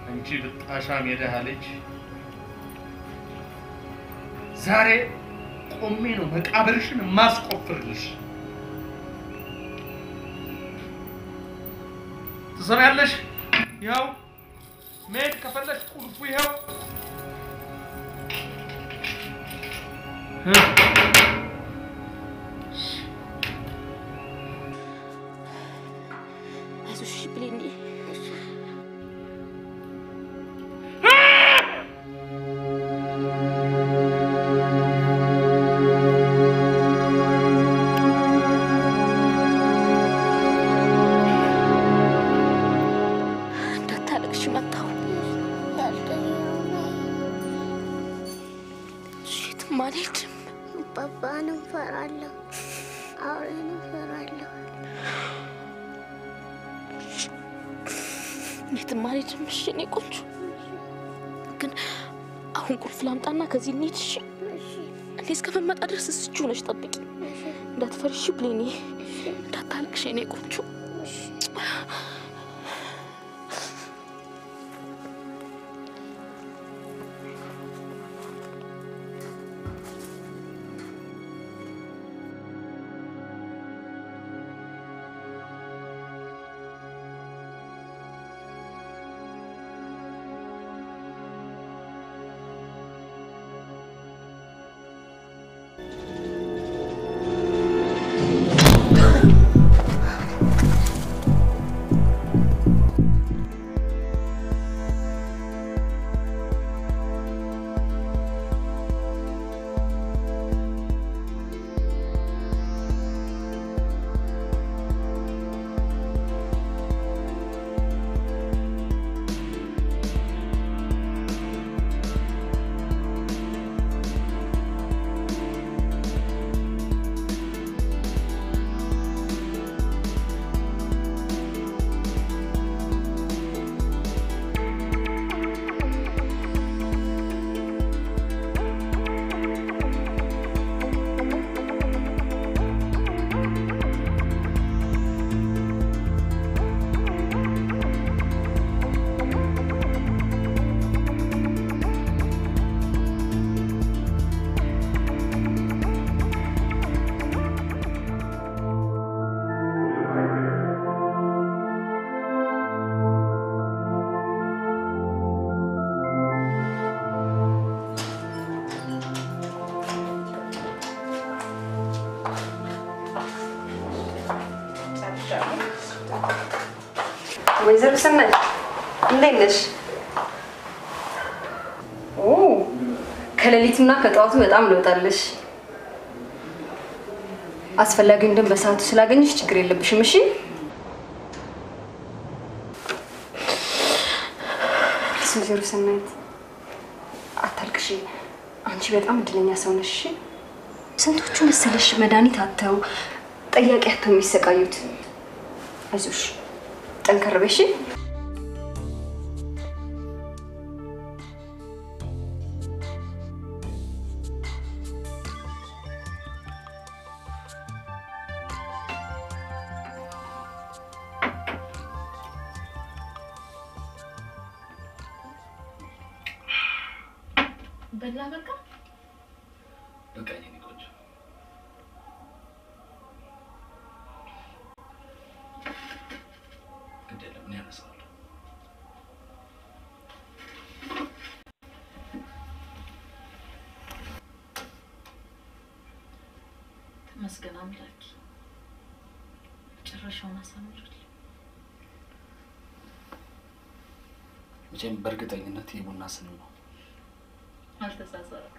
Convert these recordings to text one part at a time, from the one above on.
አንቺ ብጣሻም የደሃ ልጅ ዛሬ ቆሜ ነው መቃብርሽን ማስቆፍርልሽ። ትሰሚያለሽ? ይኸው መሄድ ከፈለሽ ቁልፉ ይኸው። አይዞሽ ብሌኒ። እንዳታለቅሽ መጣሁ። የትም አልሄድም። ባባን እንፈራለሁ፣ አውሬን እንፈራለሁ። የትም አልሄድም። እሺ እኔ ቆንጆ ግን አሁን ቁልፍ ላምጣና ከዚህ እንሂድ። እሺ እኔ እስከምመጣ ድረስ እስቹ ሆነሽ ጠብቂ። እንዳትፈሪ እሺ ብሌኒ፣ እንዳታለቅሽ የኔ ቆንጆ። ወይዘሮ ሰናይ እንዴት ነሽ? ኦ ከሌሊቱና ከጠዋቱ በጣም ለውጣለሽ። አስፈላጊውን ደም በሰዓቱ ስላገኘሽ ችግር የለብሽም። እሺ ፕሊስ ወይዘሮ ሰናይት አታልቅሽ። አንቺ በጣም እድለኛ ሰው ነሽ። እሺ? ስንቶቹ መሰለሽ መድኃኒት አተው ጠያቂ አተው የሚሰቃዩት። አይዞሽ ጠንከር በይ እሺ? በላ በቃ በቃ የኔ ቆንጆ ግድ የለም እኔ አነሳዋለሁ። ተመስገን አምላኬ፣ መጨረሻውን አሳምሩልኝ። መቼም በእርግጠኝነት የቡና ስም ነው። አልተሳሳትኩም።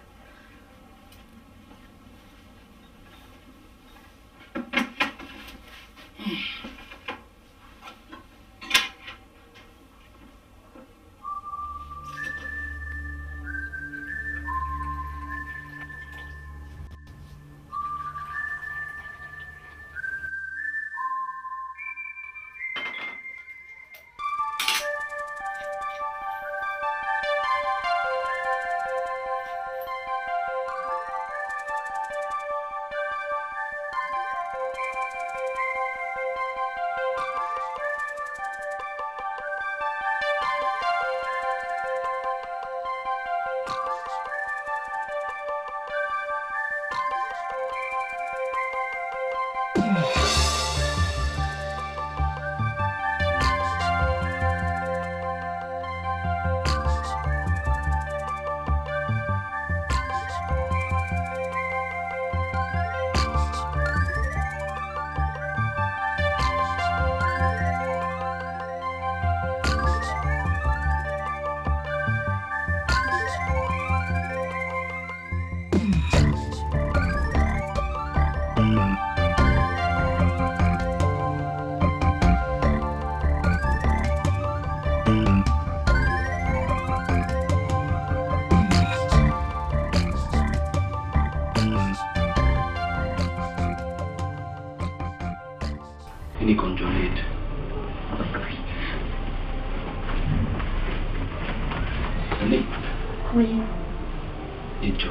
ይጆ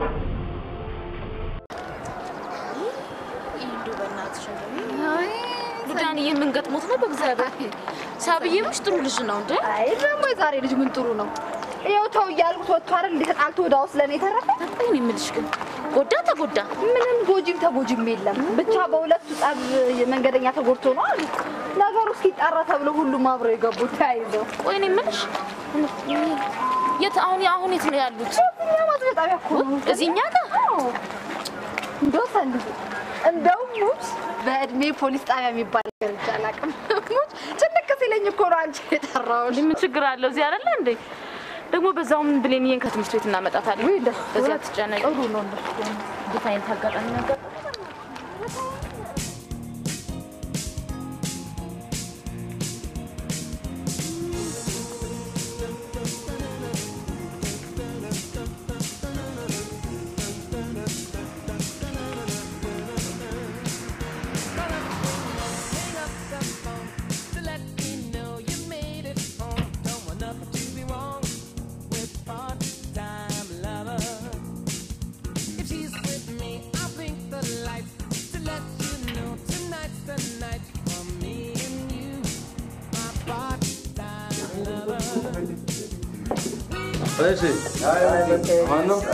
ዳንዬ ምን ገጥሞት ነው? በእግዚአብሔር ሳብዬምሽ ጥሩ ልጅ ነው እንዴ? አይ ደግሞ የዛሬ ልጅ ምን ጥሩ ነው። ይኸው ተው እያልኩት ወጥቶ አይደል እንዴ ተጣልቶ ወደ ውስጥ ለእኔ ተረፈ። እኔ የምልሽ ግን ጎዳ ተጎዳ ምንም ጎጂም ተጎጂም የለም። ብቻ በሁለቱ ጸብ መንገደኛ ተጎድቶ ነው አሉ። ነገሩ እስኪጣራ ተብሎ ሁሉም አብረው የገቡት ተያይዘው። ቆይ እኔ የምልሽ የት አሁን አሁን የት ነው ያሉት? እኛ ማስገጣ ጣቢያ እኮ ነው። እዚህ እኛ ጋር እንደው ሰንድ እንደውም ሙች በእድሜ ፖሊስ ጣቢያ የሚባል ነገር እንጂ አላውቅም። ሙች ጭንቅ ሲለኝ እኮ ነው አንቺ የጠራሁሽ። ምን ችግር አለው? እዚህ አይደለ እንዴ? ደግሞ በዛውም ብሌንዬን ከትምህርት ቤት እናመጣታለን። ወይ እንደሱ በዚያ እውነት ትጨነቂ። ጥሩ ነው እንደሱ ከሆነ። እንዴት አይነት አጋጣሚ ነገር እሺ ማን ነው?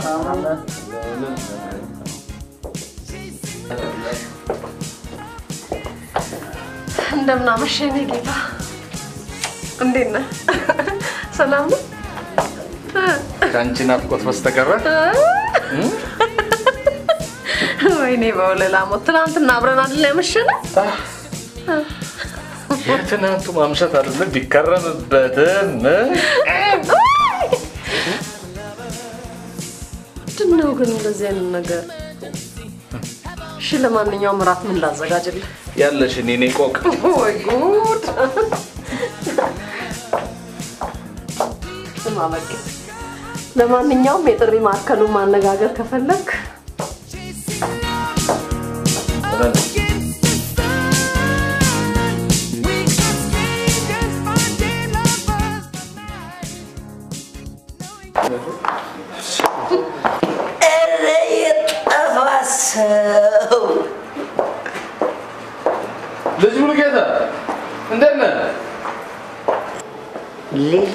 እንደምን አመሸህ የኔ ጌታ። እንዴት ነህ? ሰላም ነው? ከአንቺ ናፍቆት በስተቀረ ወይኔ በወለላ ሞት ትናንትና አብረን አይደል ያመሸነው? የትናንቱ ማምሸት አይደለም ቢከረምበትም ምንድን ነው ግን እንደዚህ አይነት ነገር? እሺ ለማንኛውም እራት ምን ላዘጋጅልህ? ያለሽን የኔ ቆቅ ወይ ጉድ! ስማ በቃ ለማንኛውም የጥሪ ማዕከሉን ማነጋገር ከፈለግ ኧረ የጠፋ ሰው ልጅ ሙሉጌታ እንዴት ነህ? ልጅ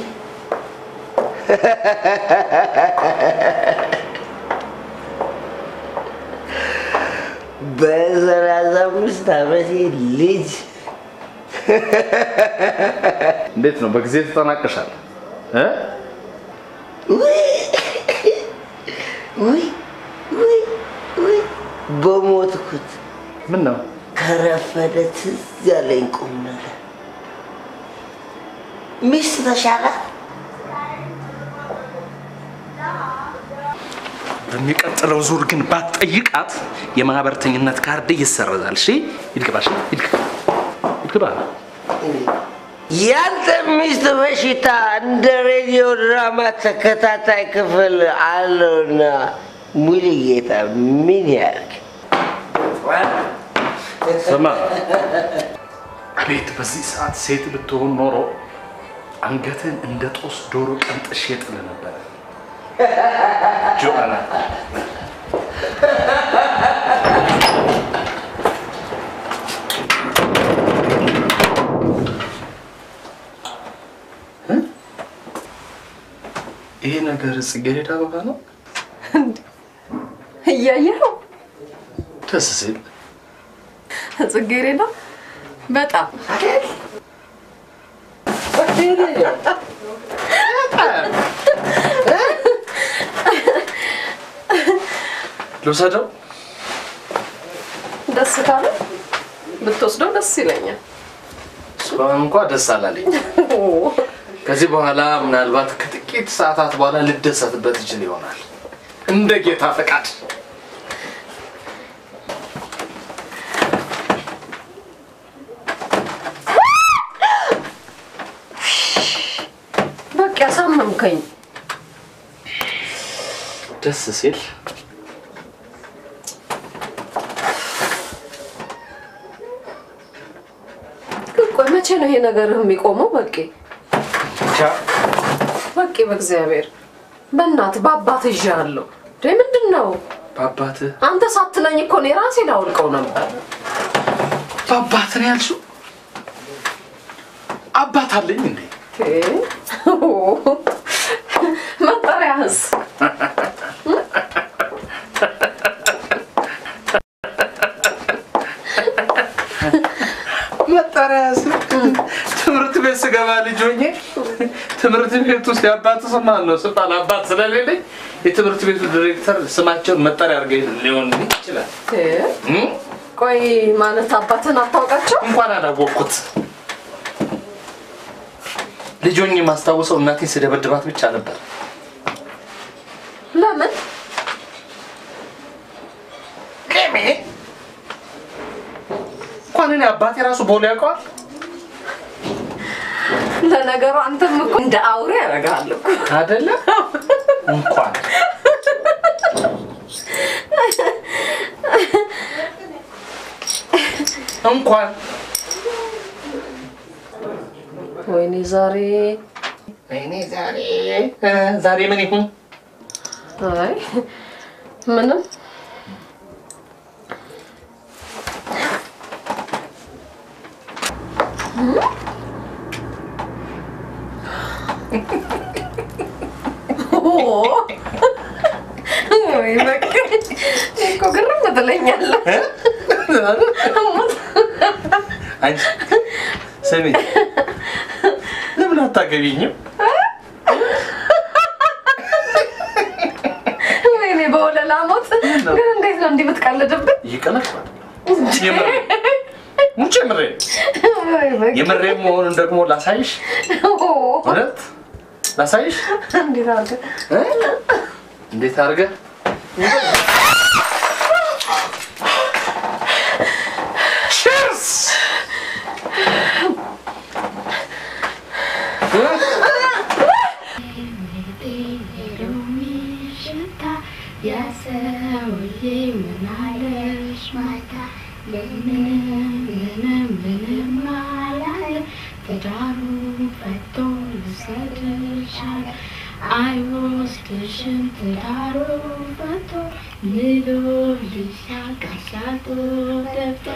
በሰላሳ አምስት ዓመቴ ልጅ እንዴት ነው? በጊዜ ተጠናቀሻል እ? ውይ ውይ ውይ ውይ በሞትኩት ምን ነው? ከረፈደ ትዝ ያለኝ ቁም ነገር ሚስት ተሻላት በሚቀጥለው ዙር ግን ባትጠይቃት የማህበርተኝነት ካርድ ይሰረዛል። እሺ ይልቅባሽ ይልቅ ይልቅባ ያንተ ሚስት በሽታ እንደ ሬዲዮ ድራማ ተከታታይ ክፍል አለውና ሙሉጌታ ምን ያርግ? ስማ፣ አቤት በዚህ ሰዓት ሴት ብትሆን ኖሮ አንገትን እንደ ጦስ ዶሮ ቀንጥሼ ጥል ነበረ። ጆአና ይሄ ነገር ጽጌረዳ አበባ ነው። እያየኸው ደስ ሲል ጽጌረዳ በጣም ልውሰደው። ደስ ካለ ብትወስደው ደስ ይለኛል። እስካሁን እንኳ ደስ አላለኝ። ከዚህ በኋላ ምናልባት ከጥቂት ሰዓታት በኋላ ልደሰትበት ይችል ይሆናል እንደ ጌታ ፈቃድ። በቃ ያሳመምከኝ። ደስ ሲል ግን ቆይ መቼ ነው ይሄ ነገርህ የሚቆመው? በቂ ብቻ በቂ፣ በእግዚአብሔር በእናትህ በአባት ይዣለሁ። እንዴ ምንድን ነው? በአባትህ አንተ ሳትለኝ እኮ እኔ ራሴ ላውልቀው ነበር። በአባትህ ነው ያልሽው? አባት አለኝ እንዴ? መጠሪያህስ? መጠሪያ ስም ትምህርት ቤት ስገባ ልጅ ሆኜ ትምህርት ቤት ውስጥ የአባት ስም ማን ነው ስባል አባት ስለሌለኝ የትምህርት ቤቱ ዲሬክተር ስማቸውን መጠሪያ አድርገ ሊሆን ይችላል። እም? ቆይ ማለት አባትን አታውቃቸው? እንኳን አላወቅኩት። ልጅ ሆኜ የማስታውሰው እናቴን ስደበድባት ብቻ ነበር። ለምን? ቅሜ እንኳን እኔ አባቴ ራሱ ቦሌ ያውቀዋል። ለነገሩ አንተም እኮ እንደ አውሬ ያደርግሃል እኮ አይደለም እንኳን እንኳን ወይኔ ዛሬ ወይኔ ዛሬ እ ዛሬ ምን ይሁን አይ ምንም ወይ በቃ እኮ ግርም ትለኛለህ። እ? አንቺ ስሚ ለምን አታገቢኝም? ወይኔ በወለላ ሞት ግን እንዴት ነው እንዲህ የምትቀልድብኝ? ይቀላል የምሬ ሙጭ የምሬ ወይ በቃ የምሬ መሆኑን ደግሞ ላሳይሽ እውነት ላሳይሽ እንዴት አድርገህ እ? እንዴት አድርገህ ቺርስ አይወስድሽም ትዳሩ ፈቶ ልጆልሽ ያቃሻቶ ደብቶ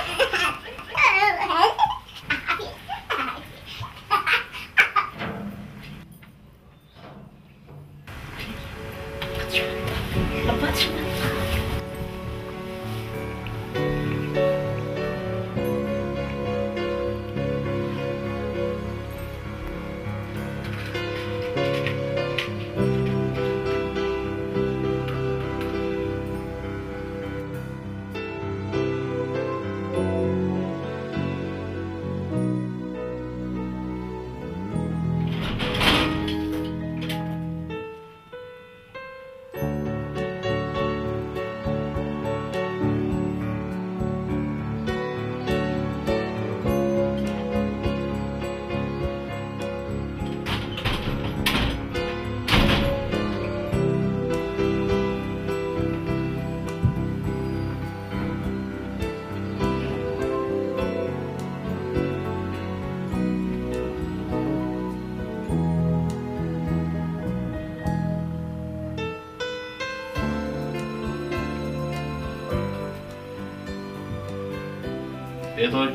ቤቶች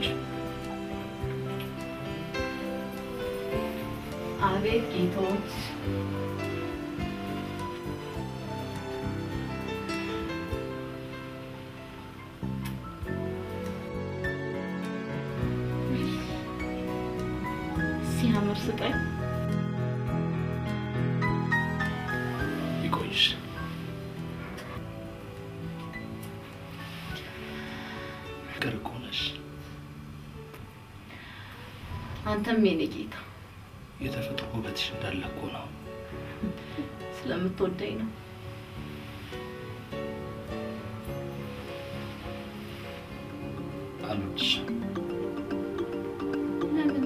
አቤት ጌቶች ሲያምር ስጠኝ ይቆይሽ። ፍቅር እኮ ነሽ። አንተም የኔ ጌታ የተፈጥሮ ውበትሽ እንዳለ እኮ ነው። ስለምትወደኝ ነው አልወድሽም። ለምን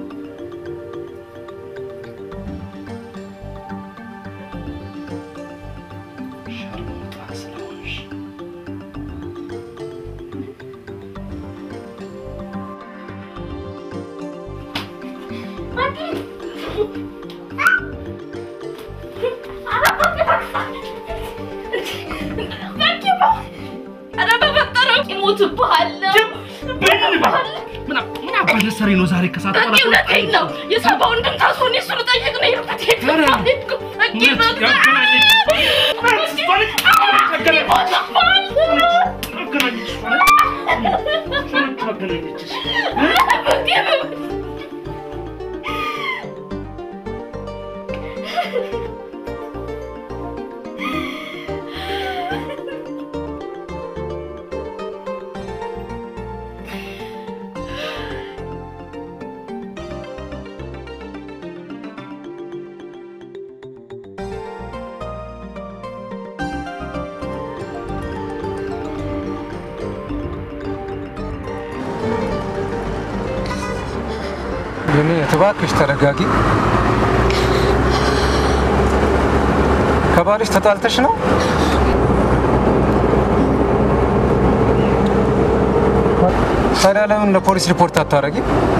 ሻርሙጣ ስለሆንሽ አባቴ ኧረ በፈጠረው ይሞትብሃለሁ። ምን አባት ልትሰሪ ነው ዛሬ ከሰዓት በኋላ? በቂ እውነቴን ነው። የሰባ ወንድም ታስሮ እኔ እሱን ልጠይቅ ነው የሄድኩት። ሄድኩ በቂ የኔ እባክሽ ተረጋጊ። ከባልሽ ተጣልተሽ ነው? ታዲያ ለምን ለፖሊስ ሪፖርት አታረጊ?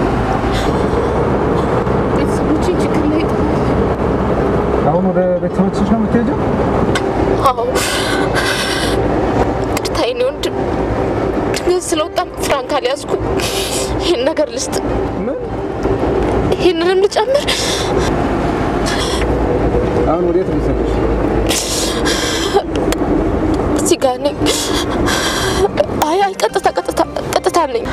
ቤተሰቦቼን ችግር ላይ አሁን ወደ ቤተሰቦችሽ ነው የምትሄጂው? አዎ ቅርታ የኔ ወንድም ግን ስለወጣም ፍራንክ አልያዝኩ። ይህን ነገር ልስጥ፣ ይህንንም ልጨምር። አሁን ወዴት ልሰጥሽ? እዚህ ጋር ነኝ። አይ አይ፣ ቀጥታ ቀጥታ ቀጥታ ነኝ።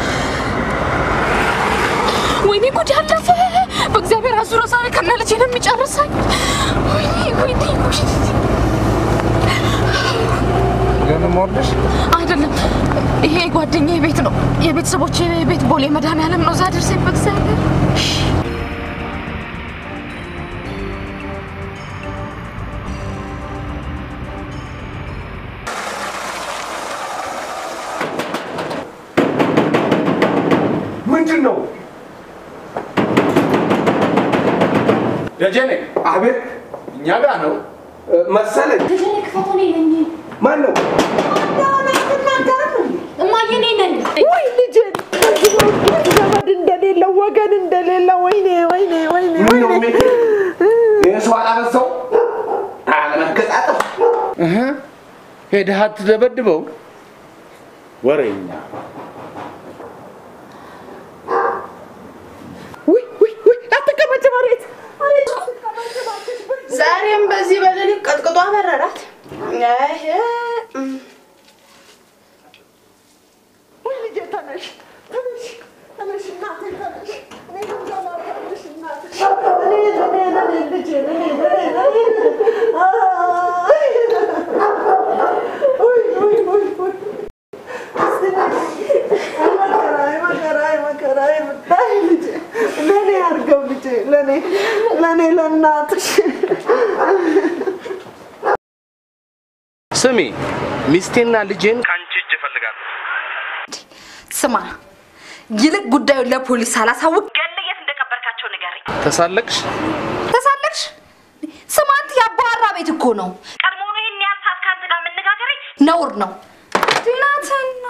ወይኔ ጉድ ያለፈ በእግዚአብሔር አዙሮ ዛሬ ከነ ልጄ ነው የሚጨርሰኝ። ወይኔ ወይኔ ወይኔ። ለምን ወርደሽ? አይደለም ይሄ ጓደኛዬ ቤት ነው። የቤተሰቦቼ ቤት ቦሌ መድኃኒዓለም ነው። እዛ ደርሰኝ በእግዚአብሔር ምንድን ነው? ደጀኔ። አቤት። እኛ ጋ ነው መሰለኝ። ማን ነው? እማዬ እኔ ነኝ። ወይ ልጄን ከዚህ በፊት ዘመድ እንደሌለው ወገን እንደሌለው ወይኔ ወይኔ ወይኔ ምን ነው ወይኔ የሰው አላበዛው አለመገጣጠፍ እህ ሄደህ አትደበድበው። ወሬኛ ውይ ውይ ውይ አትቀመጭ መሬት መሬት ዛሬም በዚህ በሌሊት ቀጥቅጦ አበረራት። አይ፣ እም። ውይ ልጄ ተነሽ ተነሽ ተነሽ እናቴ ተነሽ እኔ ልንገላ ተነሽ እናቴ እኔ እኔ እኔ ልጄ እኔ እኔ እኔ አይ ውይ ውይ ውይ ውይ እስቲ ነይ። አይ መከራ አይ መከራ አይ መከራ አይ አይ ልጄ ለእኔ አድርገው ልጄ ለእኔ ለእኔ ለእናትሽ ስሚ፣ ሚስቴና ልጄን ከአንቺ እጅ እፈልጋለሁ። ስማ፣ ይልቅ ጉዳዩን ለፖሊስ ሳላሳውቅ ገለህ የት እንደቀበርካቸው ንገረኝ። ተሳለቅሽ? ተሳለቅሽ? ስማንት የአባወራ ቤት እኮ ነው። ቀድሞውኑ ይህን ያህል ሰዓት ከአንተ ጋር መነጋገሬ ነውር ነው። ድናትና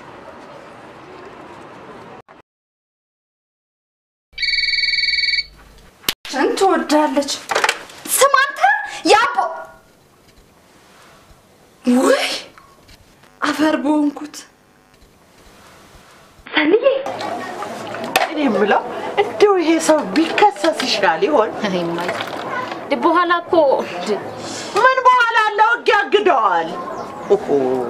ምን ትወዳለች? ስማንተ የአቦ ውይ አፈር በሆንኩት ሰንዬ እኔ የምለው እንደው ይሄ ሰው ቢከሰስ ይሻል ይሆን? በኋላ እኮ ምን በኋላ አለው ህግ ያግደዋል። ኦሆ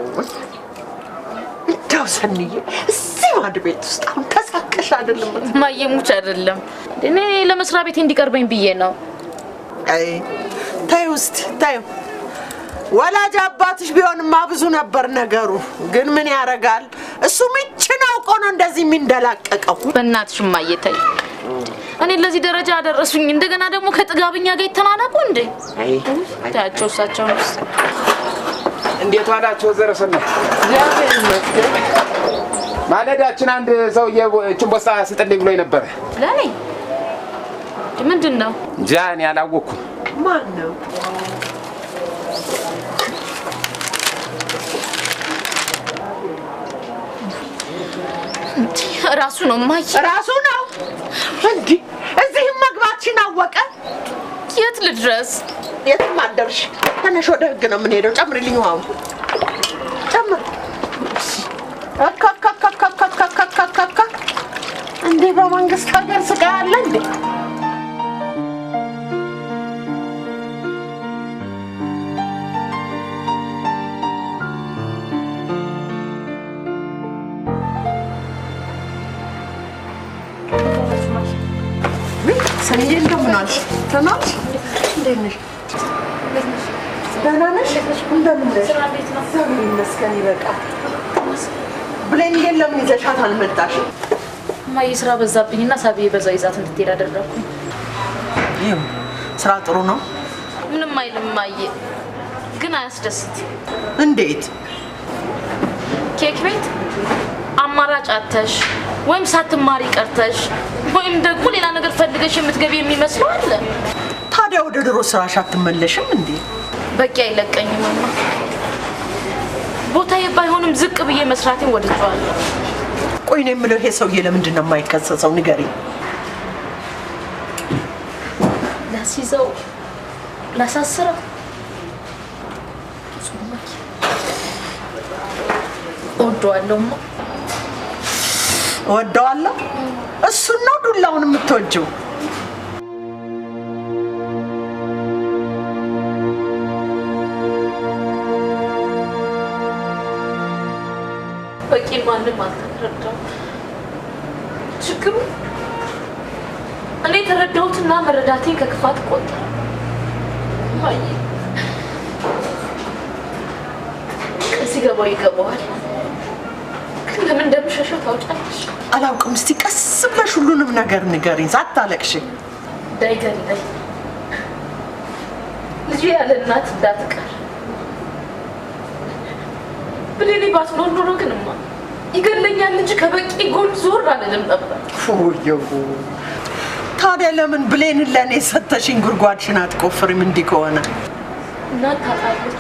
እንደው ሰንዬ እዚህ ማድ ቤት ውስጥ አሁን ተሳቀሽ አይደለም? ማየሙች አይደለም እኔ ለመስሪያ ቤት እንዲቀርበኝ ብዬ ነው። አይ ተይው እስቲ ተይው። ወላጅ አባትሽ ቢሆንማ ብዙ ነበር ነገሩ። ግን ምን ያደርጋል እሱ ምችን አውቆ ነው እንደዚህ የሚንደላቀቀው። በእናትሽ እማዬ ተይ። እኔ ለዚህ ደረጃ አደረሱኝ። እንደገና ደግሞ ከጥጋብኛ ጋር ይተናነቁ እንዴ? ታያቸው እሳቸው እንዴት ዋላችሁ? ዘረሰናት እግዚአብሔር ይመስገን። ማለዳችን አንድ ሰውዬ እችን ቦስታ ስጥልኝ ብሎኝ ነበረ። ለኔ ምንድን ነው? እንጃ እኔ አላወቅኩም። ማን ነው? ራሱ ነው እማዬ። ራሱ ነው እንዲህ እዚህም መግባትሽን አወቀ። የት ልድረስ? የትም አደርሽ። ተነሽ፣ ወደ ህግ ነው የምንሄደው። ጨምሪልኝ ውሃውን ጨምር። አካካካካካካካካካ እንዴ! በመንግስት ሀገር ስጋ አለ እንዴ? ሰንዬ እንደምን አልሽ? ደህና ነሽ? እንዴት ነሽ? ደህና ነሽ? እንደምን ነሽ? እግዚአብሔር ይመስገን ይበቃል። ብሌን ግን ለምን ይዘሻት አልመጣሽም? እማዬ ስራ በዛብኝና ሳቢዬ በዛው ይዛት እንድትሄድ አደረግኩኝ። ይኸው ስራ ጥሩ ነው። ምንም አይልም እማዬ፣ ግን አያስደስት። እንዴት? ኬክ ቤት አማራጭ አተሽ ወይም ሳትማሪ ቀርተሽ ወይም ደግሞ ሌላ ነገር ፈልገሽ የምትገቢ የሚመስለው አለ። ታዲያ ወደ ድሮ ስራሽ አትመለሽም እንዴ? በቂ አይለቀኝም እማ። ቦታዬ ባይሆንም ዝቅ ብዬ መስራቴን ወድጀዋለሁ። ቆይ ነው የምለው ይሄ ሰውዬ ለምንድን ነው የማይከሰሰው? ንገሪኝ። ላስይዘው፣ ላሳስረው እወደዋለሁ እማ። እወደዋለሁ። እሱን ነው ዱላውን የምትወጂው? በቂ ማንም አልተረዳው። ችግሩ እኔ የተረዳሁትና መረዳቴን ከክፋት ቆጠረ። እማዬ ቀን ሲገባው ይገባዋል። ግን ለምን እንደምሸሸው ታውቂያለሽ? አላውቅም። እስቲ ቀስ ብለሽ ሁሉንም ነገር ንገሪኝ ሳታለቅሽ። እንዳይገለኝ ልጄ ያለ እናት እንዳትቀር ብሌኔ ባትኖር ኖሮ ግንማ ይገለኛል እንጂ ከበቂ ጎን ዞር አልልም ነበር። ፎየው ታዲያ ለምን ብሌንን ለእኔ ሰተሽኝ ጉድጓድሽን አትቆፍሪም? እንዲህ ከሆነ እናት ታጣለች፣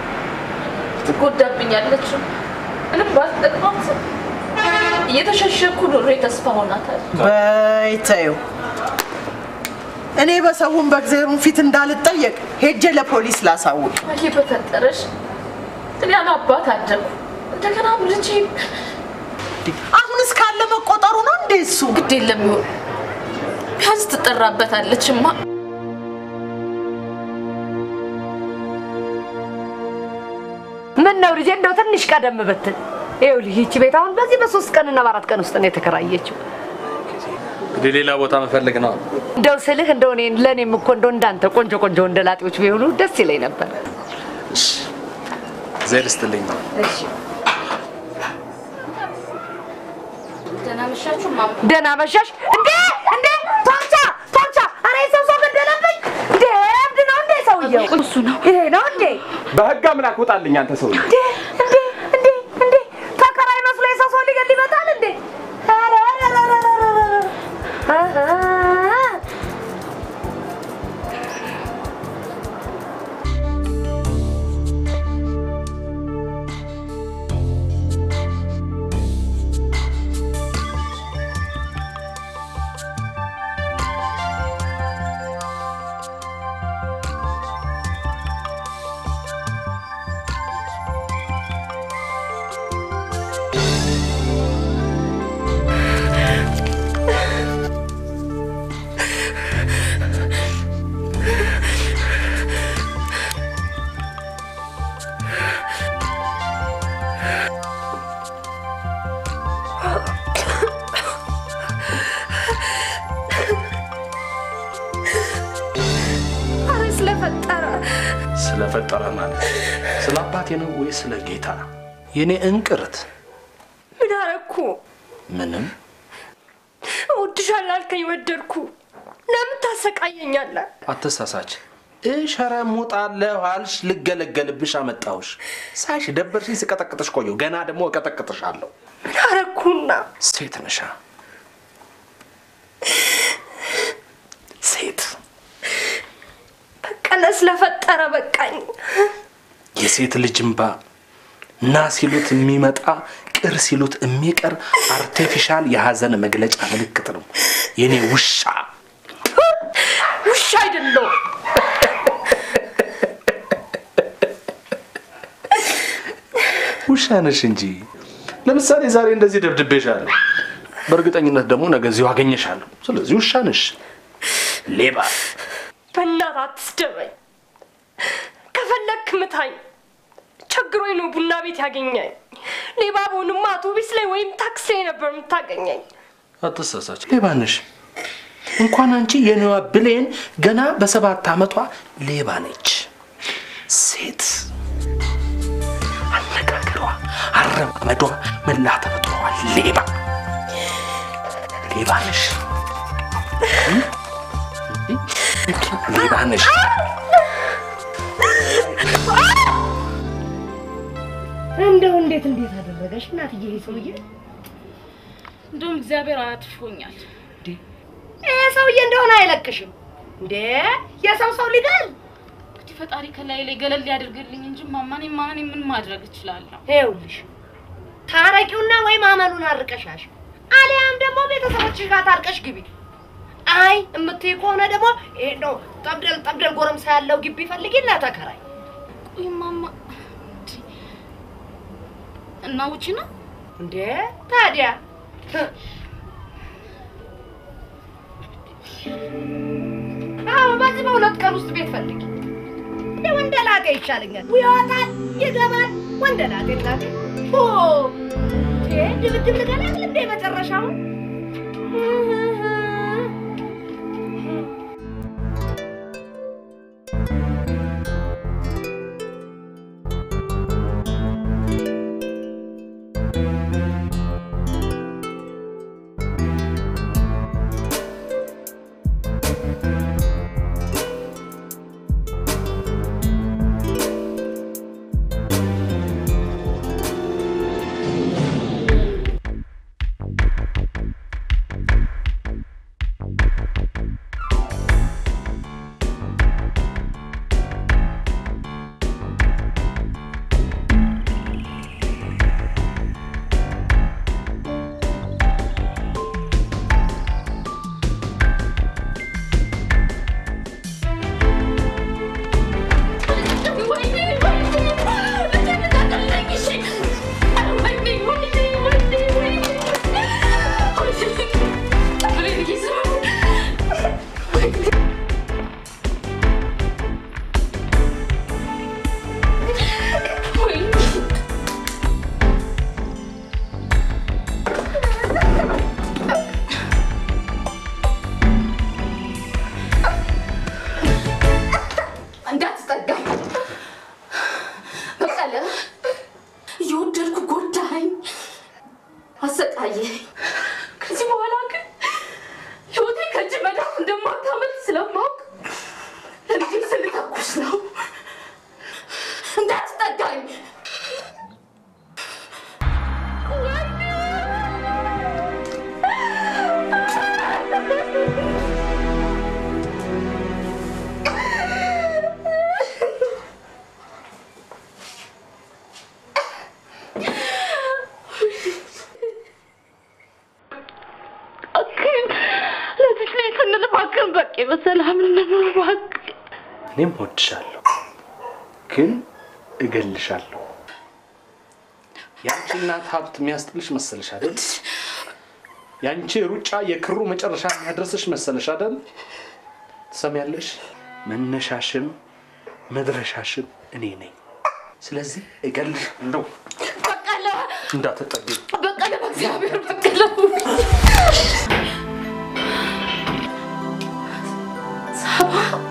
ትጎዳብኛለች። ምንም ባልጠቅማት እየተሸሸኩ ኑሮ ተስፋ ሆናታል። በይ ተይው። እኔ በሰውን በእግዚአብሔሩን ፊት እንዳልጠየቅ ሄጄ ለፖሊስ ላሳውቅ። ይሄ በፈጠረሽ እኔ ያለ አባት አደግኩ። እንደገና ልጄ አሁን እስካለ መቆጠሩ ነው እንዴ እሱ? ግድ የለም ይሆን ቢያንስ ትጠራበታለችማ። ምን ነው ልጄ፣ እንደው ትንሽ ቀደም ብትል። ይኸውልህ ይቺ ቤት አሁን በዚህ በሶስት ቀንና በአራት ቀን ውስጥ ነው የተከራየችው። እንግዲህ ሌላ ቦታ መፈለግ ነው። እንደው ስልህ እንደው እኔን ለእኔም እኮ እንደው እንዳንተ ቆንጆ ቆንጆ ወንደላጤዎች ቢሆኑ ደስ ይለኝ ነበር። ዘይር ስትልኝ እሺ ደህና መሻችሁ ማማ። ደህና መሻሽ። እንዴ እንዴ! ቶርቻ ቶርቻ! ኧረ የሰው ሰው ገደለብኝ! እንዴ እብድ ነው እንዴ ሰውየው? እሱ ነው። ይሄ ነው እንዴ? በህግ አምላክ ውጣልኝ አንተ ሰውዬ። እንዴ እንዴ እንዴ እንዴ! ተከራይ መስሎ የሰው ሰው ሊገል ይመጣል እንዴ? ኧረ ኧረ ኧረ ኧረ ኧረ! አሃ! ኧረ ስለፈጠረ ስለፈጠረ ማለት ስለ አባቴ ነው ወይ ስለ ጌታ? የኔ እንቅርት ምን አረኩ? ምንም እወድሻለሁ አልከኝ፣ ወደድኩ። ለምን ታሰቃየኛለህ? አትሳሳች። እሸረሙጣለሁ አልሽ፣ ልገለገልብሽ አመጣሁሽ። ሳይሽ ደበርሽኝ፣ ስቀጠቅጥሽ ቆየሁ። ገና ደግሞ እቀጠቅጥሻለሁ። ምን አረኩና? ሴት ነሻ ሴት በቀለ ስለፈጠረ በቃኝ። የሴት ልጅ እምባ ና ሲሉት የሚመጣ ቅር ሲሉት የሚቀር አርቴፊሻል የሀዘን መግለጫ ምልክት ነው። የኔ ውሻ ውሻ አይደለሁም። ውሻ ነሽ እንጂ። ለምሳሌ ዛሬ እንደዚህ ደብድቤሻለሁ፣ በእርግጠኝነት ደግሞ ነገ እዚሁ አገኘሻለሁ። ስለዚህ ውሻ ነሽ፣ ሌባ። በእናትህ አትስደበኝ። ከፈለክ ምታኝ። ቸግሮኝ ነው ቡና ቤት ያገኘኝ። ሌባ በሆንማ አውቶቢስ ላይ ወይም ታክሲ ላይ ነበር የምታገኘኝ። አትሳሳች፣ ሌባ ነሽ። እንኳን አንቺ የኔዋ ብሌን ገና በሰባት ዓመቷ ሌባ ነች። ሴት አነጋገሯ፣ አረማመዷ፣ መላ ተፈጥሮዋ ሌባ ሌባ ነሽ፣ እም? ሌባ ነሽ። እንደው እንዴት እንዴት አደረገሽ እናትዬ? ይሄ ሰውዬ እንደውም እግዚአብሔር አያትፎኛል። ይሄ ሰውዬ እንደሆነ አይለቅሽም እንዴ? የሰው ሰው ሊገል እንግዲህ ፈጣሪ ከላይ ላይ ገለል ያደርግልኝ እንጂ ማማኔ ማኔ ምን ማድረግ እችላለሁ? ይኸውልሽ ታረቂውና ወይ ማመኑን አርቀሻሽ አሊያም ደግሞ ቤተሰቦችሽ ጋር ታርቀሽ ግቢ። አይ እምትይ ከሆነ ደግሞ ይሄ ነው ጠብደል ጠብደል ጎረምሳ ያለው ግቢ ፈልጊና ተከራይ። ቆይ ማማ እና ውጪ ነው እንዴ ታዲያ አዎ፣ በዚህ በሁለት ቀን ውስጥ ቤት ፈልጊ። እንደ ወንደላጤ ይሻለኛል። ይወጣል ይገባል። ወንደላጤ እናቴ ኦ ይሄ ድብድብ ልገላግል እንደ መጨረሻው እንዳትጠጋኝ በቀለ እየወደድኩ ጎዳኸኝ፣ አሰቃየኝ። ከዚህ በኋላ ግን ህይወቴ ከእጅ መዳፍ እንደማታመልጥ ስለማውቅ ለልጄ ስልተኩስ ነው። እንዳትጠጋኝ እባክህን ለዚህ ላይ ስንል እባክህን በቃ በሰላም እንኑር እባክህ። እኔም እወድሻለሁ፣ ግን እገልሻለሁ። የአንቺ እናት ሀብት የሚያስጥልሽ መሰለሽ አይደል? የአንቺ ሩጫ የክሩ መጨረሻ የሚያደርስሽ መሰለሽ አይደል? ትሰሚያለሽ? መነሻሽም መድረሻሽም እኔ ነኝ። ስለዚህ እገልሻለሁ። በቀለ እንዳትጠጊኝ። በቀለ በእግዚአብሔር በቀለ ሳባ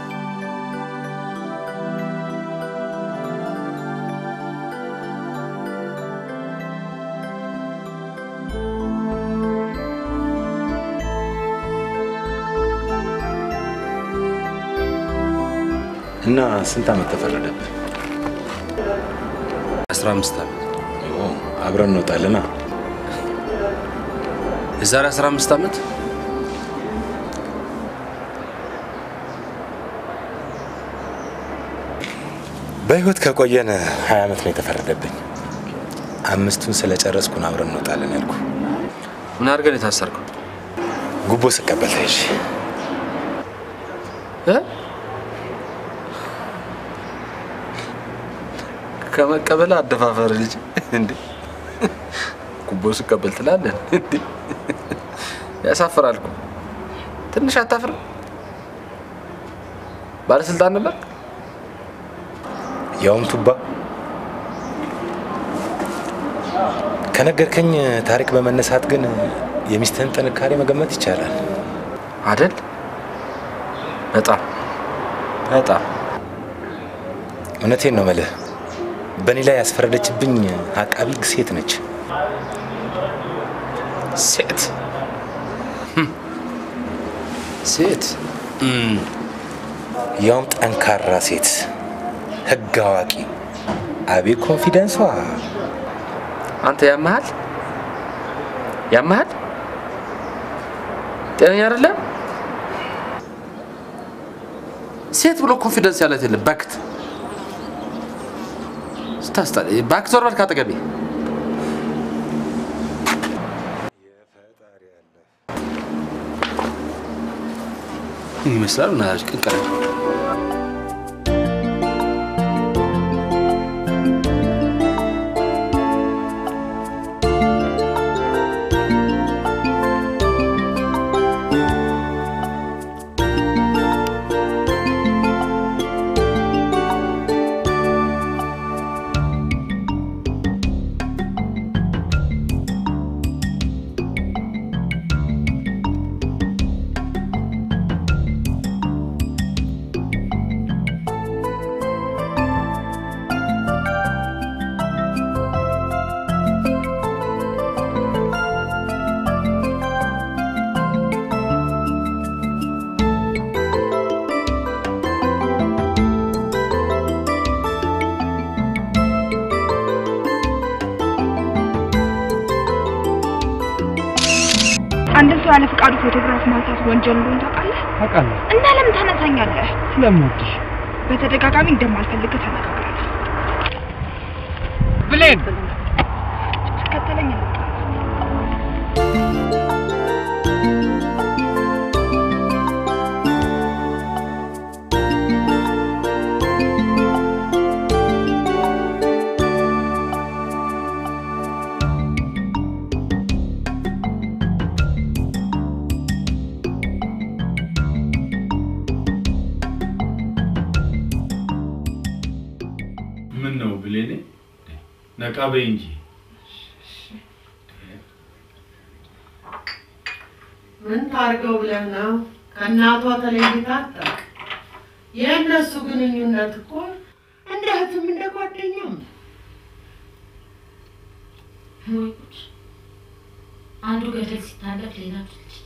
እና ስንት ዓመት ተፈረደብህ? አስራ አምስት ዓመት ኦ፣ አብረን እንወጣለና የዛሬ አስራ አምስት ዓመት በህይወት ከቆየን ሀያ ዓመት ነው የተፈረደብኝ። አምስቱን ስለጨረስኩ ነው አብረን እንወጣለን ያልኩ። ምን አድርገን የታሰርከው? ጉቦ ስቀበል ተይዤ ከመቀበል አደፋፈር ልጅ እንዴ ጉቦ ስቀበል ትላለን እንዴ? ያሳፍራል እኮ። ትንሽ አታፍርም? ባለስልጣን ነበር። ያውም ቱባ ከነገርከኝ ታሪክ በመነሳት ግን የሚስትህን ጥንካሬ መገመት ይቻላል አደል? በጣም በጣም እውነቴን ነው መልህ። በእኔ ላይ ያስፈረደችብኝ አቃቢ ሕግ ሴት ነች። ሴት ሴት ያውም ጠንካራ ሴት፣ ህግ አዋቂ። አቤት ኮንፊደንሷ! አንተ ያመሃል ያመሃል ጤነኛ አይደለም። ሴት ብሎ ኮንፊደንስ ያለት የለም። ባክት ስታስታ ባክ ዞር በል ካጠገቤ። ምን ይመስላል? ናች ቅንቀረ አንድን ሰው ያለ ፍቃዱ ፎቶግራፍ ማንሳት ወንጀል እንደሆነ ታውቃለህ? አውቃለሁ። እና ለምን ታነሳኛለህ? ስለምወድሽ በተደጋጋሚ እንደማልፈልግህ ተነጋግረናል። ብሌን ትከተለኝ ነው። ምን ነው ብሌኔ፣ ነቃ በይ እንጂ። ምን ታርገው ብለህ ነው? ከእናቷ ተለይታ አታውቅ። የእነሱ ግንኙነት እኮ እንደ እህትም እንደ ጓደኛም ነው። ወይ ጉድ! አንዱ ገደል ሲታለፍ ሌላ ልጅ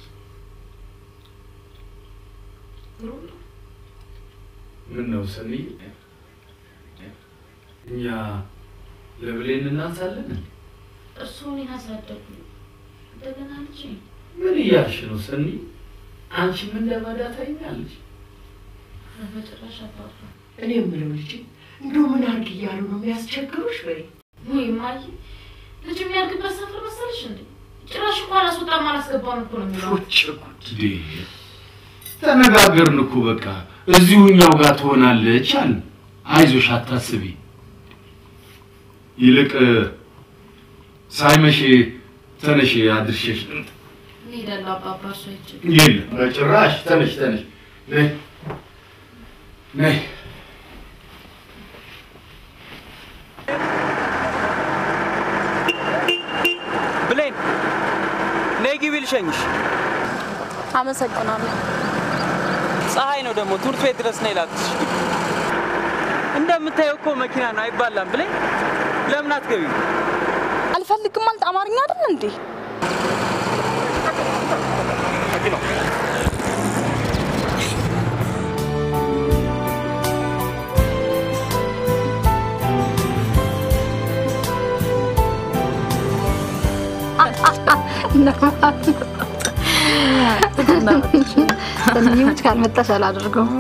ግሩም ነው። ምን ነው ሰኒ፣ እኛ ለብሌን እናንሳለን? እርሱ እኔን አሳደጉ እንደገና ልጅ ምን እያልሽ ነው ሰኒ? አንቺ ምን ለማዳ ታይኛለሽ? በጭራሽ አባባ እኔ የምለው ልጅ እንደው ምን አድርግ እያሉ ነው የሚያስቸግሩሽ? በይ ወይ ማይ ልጅ የሚያድግበት ሰፈር መሰለሽ እንዴ? ጭራሽ እኮ አላስወጣም አላስገባም እኮ ነው የሚለው። ቁጭ ጉድ ተነጋገርን እኮ በቃ እዚሁ እኛው ጋር ትሆናለች አለ። አይዞሽ አታስቢ። ይልቅ ሳይመሽ ተነሽ አድርሼሽ ልምጣ። እንሄዳለን አባባ እርሱ አይችልም። የለም በጭራሽ። ተነሽ ተነሽ፣ ነይ ነይ። ብሌን ነይ ግቢ ልሸኝሽ። አመሰግናለሁ። ፀሐይ ነው ደግሞ ትምህርት ቤት ድረስ ነይ ላክሽ። እንደምታየው እኮ መኪና ነው አይባላም። ብሌን ለምን አትገቢም? አልፈልግም ማለት አማርኛ አይደል እንዴ? ሰንዬዎች ካልመጣሽ አላደርገውም።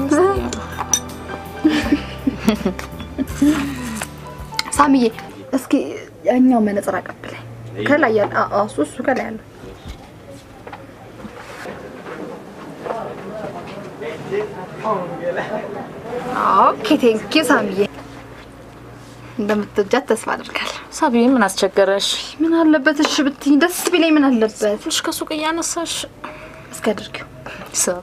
ሳሚዬ እስኪ ያኛው መነጽር አቀብለኝ። ከላይ ያለ አዎ፣ እሱ እሱ ከላይ ያለው ኦኬ ቴንኪ ሳሚዬ። እንደምትወጃት ተስፋ አድርጋለሁ። ሳቢ ምን አስቸገረሽ? ምን አለበት እሺ ብትይኝ ደስ ቢለኝ ምን አለበት? ትንሽ ከሱቅ እያነሳሽ እስኪ አድርጊው። ሳብ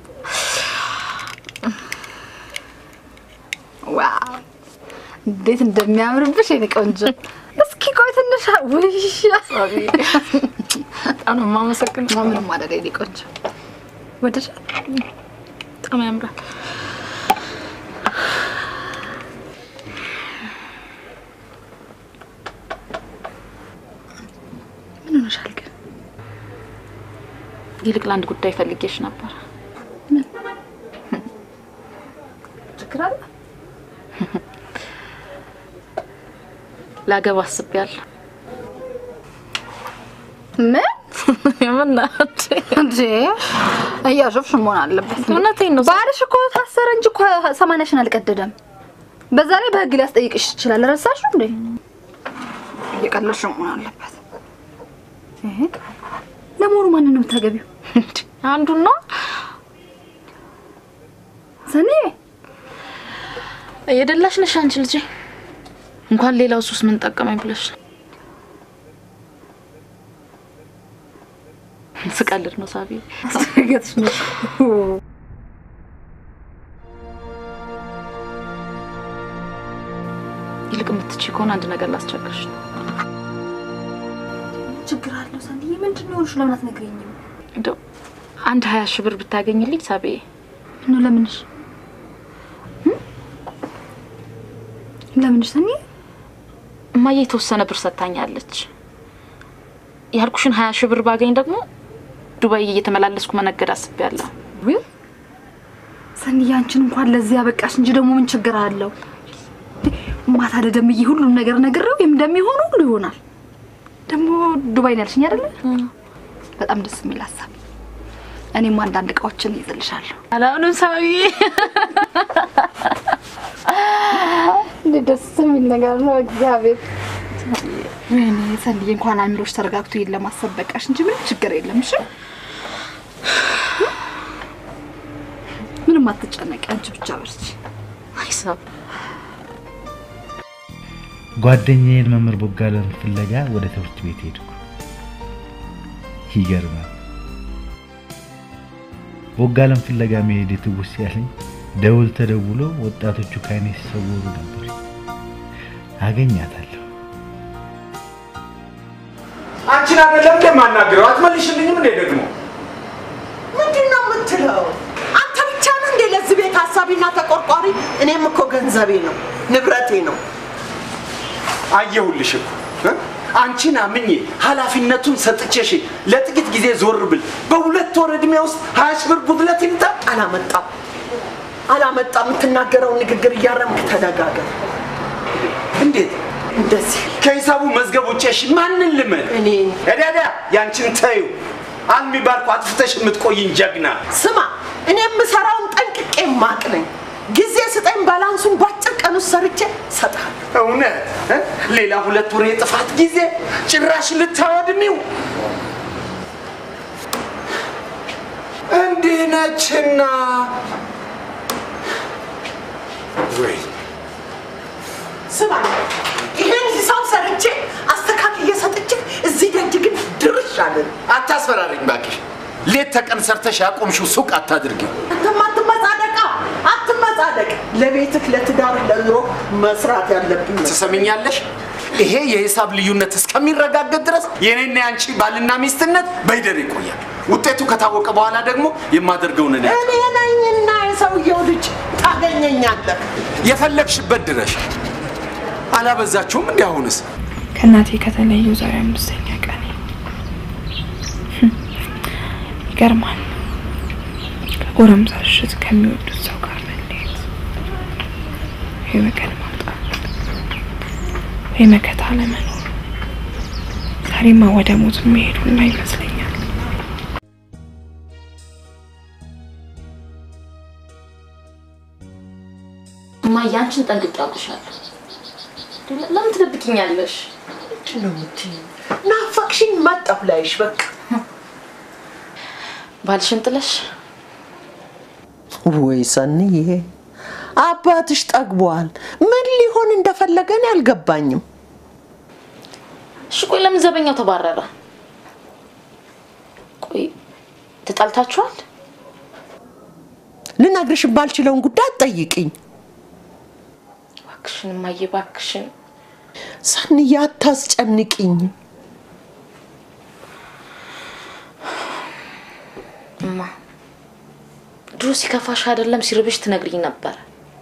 ዋው እንዴት እንደሚያምርብሽ የኔ ቆንጆ። እስኪ ቆይ ትንሽ ውይ ሳቢ በጣም ነው የማመሰግነው። ምንም አይደል የኔ ቆንጆ። ወደሽ በጣም ያምራል። ምን ሆነሻል ግን? ይልቅ ለአንድ ጉዳይ ፈልጌሽ ነበር። ችግር አለ? ላገባ አስቤያለሁ። ምን ምን እንዴ? እያሾፍሽ መሆን አለበት። እውነቴን ነው። ባልሽ እኮ ታሰረ እንጂ እኮ ሰማንያሽን አልቀደደም። በዛ ላይ በህግ ሊያስጠይቅሽ ይችላል። ረሳሽው እንዴ? እየቀለድሽ መሆን አለበት። ይሄ ለመሆኑ ማንን ነው የምታገቢው? አንዱን ነው ሰኔ እየደላሽ ነሽ አንቺ ልጄ። እንኳን ሌላው ሱስ ምን ጠቀመኝ ብለሽ ነው። ስቀልድ ነው ሳቢ። አስደነገጥሽ ነው። ይልቅ የምትችይ ከሆነ አንድ ነገር ላስቸግርሽ ነው። ችግር አለው ሰንዬ? ምንድን ነው የሆንሽው? ለምን አትነግሪኝም? እንደው አንድ ሀያ ሺህ ብር ብታገኝልኝ ሳቢ። ነው ለምንሽ? ለምንሽ ሰንዬ? እማዬ የተወሰነ ብር ሰጥታኛለች። ያልኩሽን ሀያ ሺህ ብር ባገኝ ደግሞ ዱባይ እየተመላለስኩ መነገድ አስቤያለሁ። ውይ ሰንዬ፣ አንቺን እንኳን ለዚህ ያበቃሽ እንጂ ደግሞ ምን ችግር አለው? ማታ ለደምዬ ሁሉም ነገር ነግሬው እንደሚሆኑ ሁሉ ይሆናል። ደግሞ ዱባይ ነው ያልሽኝ አይደለ? በጣም ደስ የሚል ሀሳብ። እኔም አንዳንድ እቃዎችን ይዝልሻለሁ። አላምንም ሳቢ። እንዴት ደስ የሚል ነገር ነው! እግዚአብሔር ወይኔ ሰንዬ፣ እንኳን አእምሮሽ ተረጋግቶ ይሄን ለማሰብ በቃሽ እንጂ ምንም ችግር የለም። እሺ ምንም አትጨነቂ፣ አንቺ ብቻ በርቺ። አይሳብ ጓደኛዬን መምህር ቦጋለን ፍለጋ ወደ ትምህርት ቤት ሄድኩ። ይገርማል። ቦጋለን ፍለጋ መሄድ ትውስ ያለኝ ደውል ተደውሎ ወጣቶቹ ከዓይኔ ሲሰወሩ ነበር። አገኛታለሁ። አንቺን አይደለም እንደማናግረው አትመልሽልኝም እንዴ ደግሞ ምንድን ነው የምትለው? አንተ ብቻ ነህ እንዴ ለዚህ ቤት ሀሳቢና ተቆርቋሪ? እኔም እኮ ገንዘቤ ነው ንብረቴ ነው። አየሁልሽ እኮ እ? አንቺን አምኜ ኃላፊነቱን ሰጥቼሽ ለጥቂት ጊዜ ዞር ብል በሁለት ወር ዕድሜ ውስጥ ሀያ ሺህ ብር ጉድለት ይምጣ። አላመጣም አላመጣም። የምትናገረውን ንግግር እያረምክ ተደጋገም። እንዴት እንደዚህ ከሂሳቡ መዝገብ ውጭ እሺ ማንን ልመን? እኔ እዳዳ ያንቺን ተዩ አልሚ ባልኩ አጥፍተሽ የምትቆይኝ ጀግና ስማ፣ እኔ የምሰራውን ጠንቅቄ ማቅ ነኝ። ጊዜ ስጠኝ፣ ባላንሱን በአጭር ቀን ውስጥ ሰርቼ እሰጥሃለሁ። እውነት እ? ሌላ ሁለት ወር የጥፋት ጊዜ ጭራሽ ልታወድሚው እንዲህ ነችና ወይ ስማ፣ ይሄን ሂሳብ ሰርቼ አስተካክዬ ሰጥቼ እዚህ ደጅ ግን ድርሽ አለን። አታስፈራሪኝ እባክሽ። ሌት ተቀን ሰርተሽ ያቆምሽው ሱቅ አታድርጊ። አንተም አትመጻደቃ፣ አትመጻደቅ። ለቤትህ፣ ለትዳር፣ ለኑሮ መስራት ያለብኝ ትሰምኛለሽ? ይሄ የሂሳብ ልዩነት እስከሚረጋገጥ ድረስ የኔና ያንቺ ባልና ሚስትነት በይደር ይቆያል። ውጤቱ ከታወቀ በኋላ ደግሞ የማደርገውን እኔ እኔ ነኝና የሰውየው ልጅ ታገኘኛለህ። የፈለግሽበት ድረሽ። አላበዛችሁም? እንዲህ አሁንስ ከእናቴ ከተለዩ ዛሬ አምስተኛ ቀን ይገርማል። ከጎረምሳ ሽት ከሚወዱት ሰው ጋር መለየት ወይ ወገን ማጣት ወይ መከታ ለመኖር ዛሬማ ወደ ሞት መሄድ ሁላ ይመስለኛል። እማዬ አንቺን ጠንቅቄ አውቅሻለሁ። ለምን ትደብቂኛለሽ? ምንድን ነው የምትይኝ? ናፈቅሽኝ፣ መጣሁ ላይሽ። በቃ ባልሽን ጥለሽ ወይ ሰንዬ፣ አባትሽ ጠግቧል። ምን ሊሆን ሊሆን እንደፈለገ እኔ አልገባኝም። እሺ ቆይ ለምን ዘበኛው ተባረረ? ቆይ ተጣልታችኋል? ልነግርሽ ባልችለውን ጉዳይ አትጠይቅኝ። እባክሽን እማዬ እባክሽን። ሰንዬ አታስጨንቅኝ። እማ ድሮ ሲከፋሽ አይደለም ሲርብሽ ትነግሪኝ ነበር።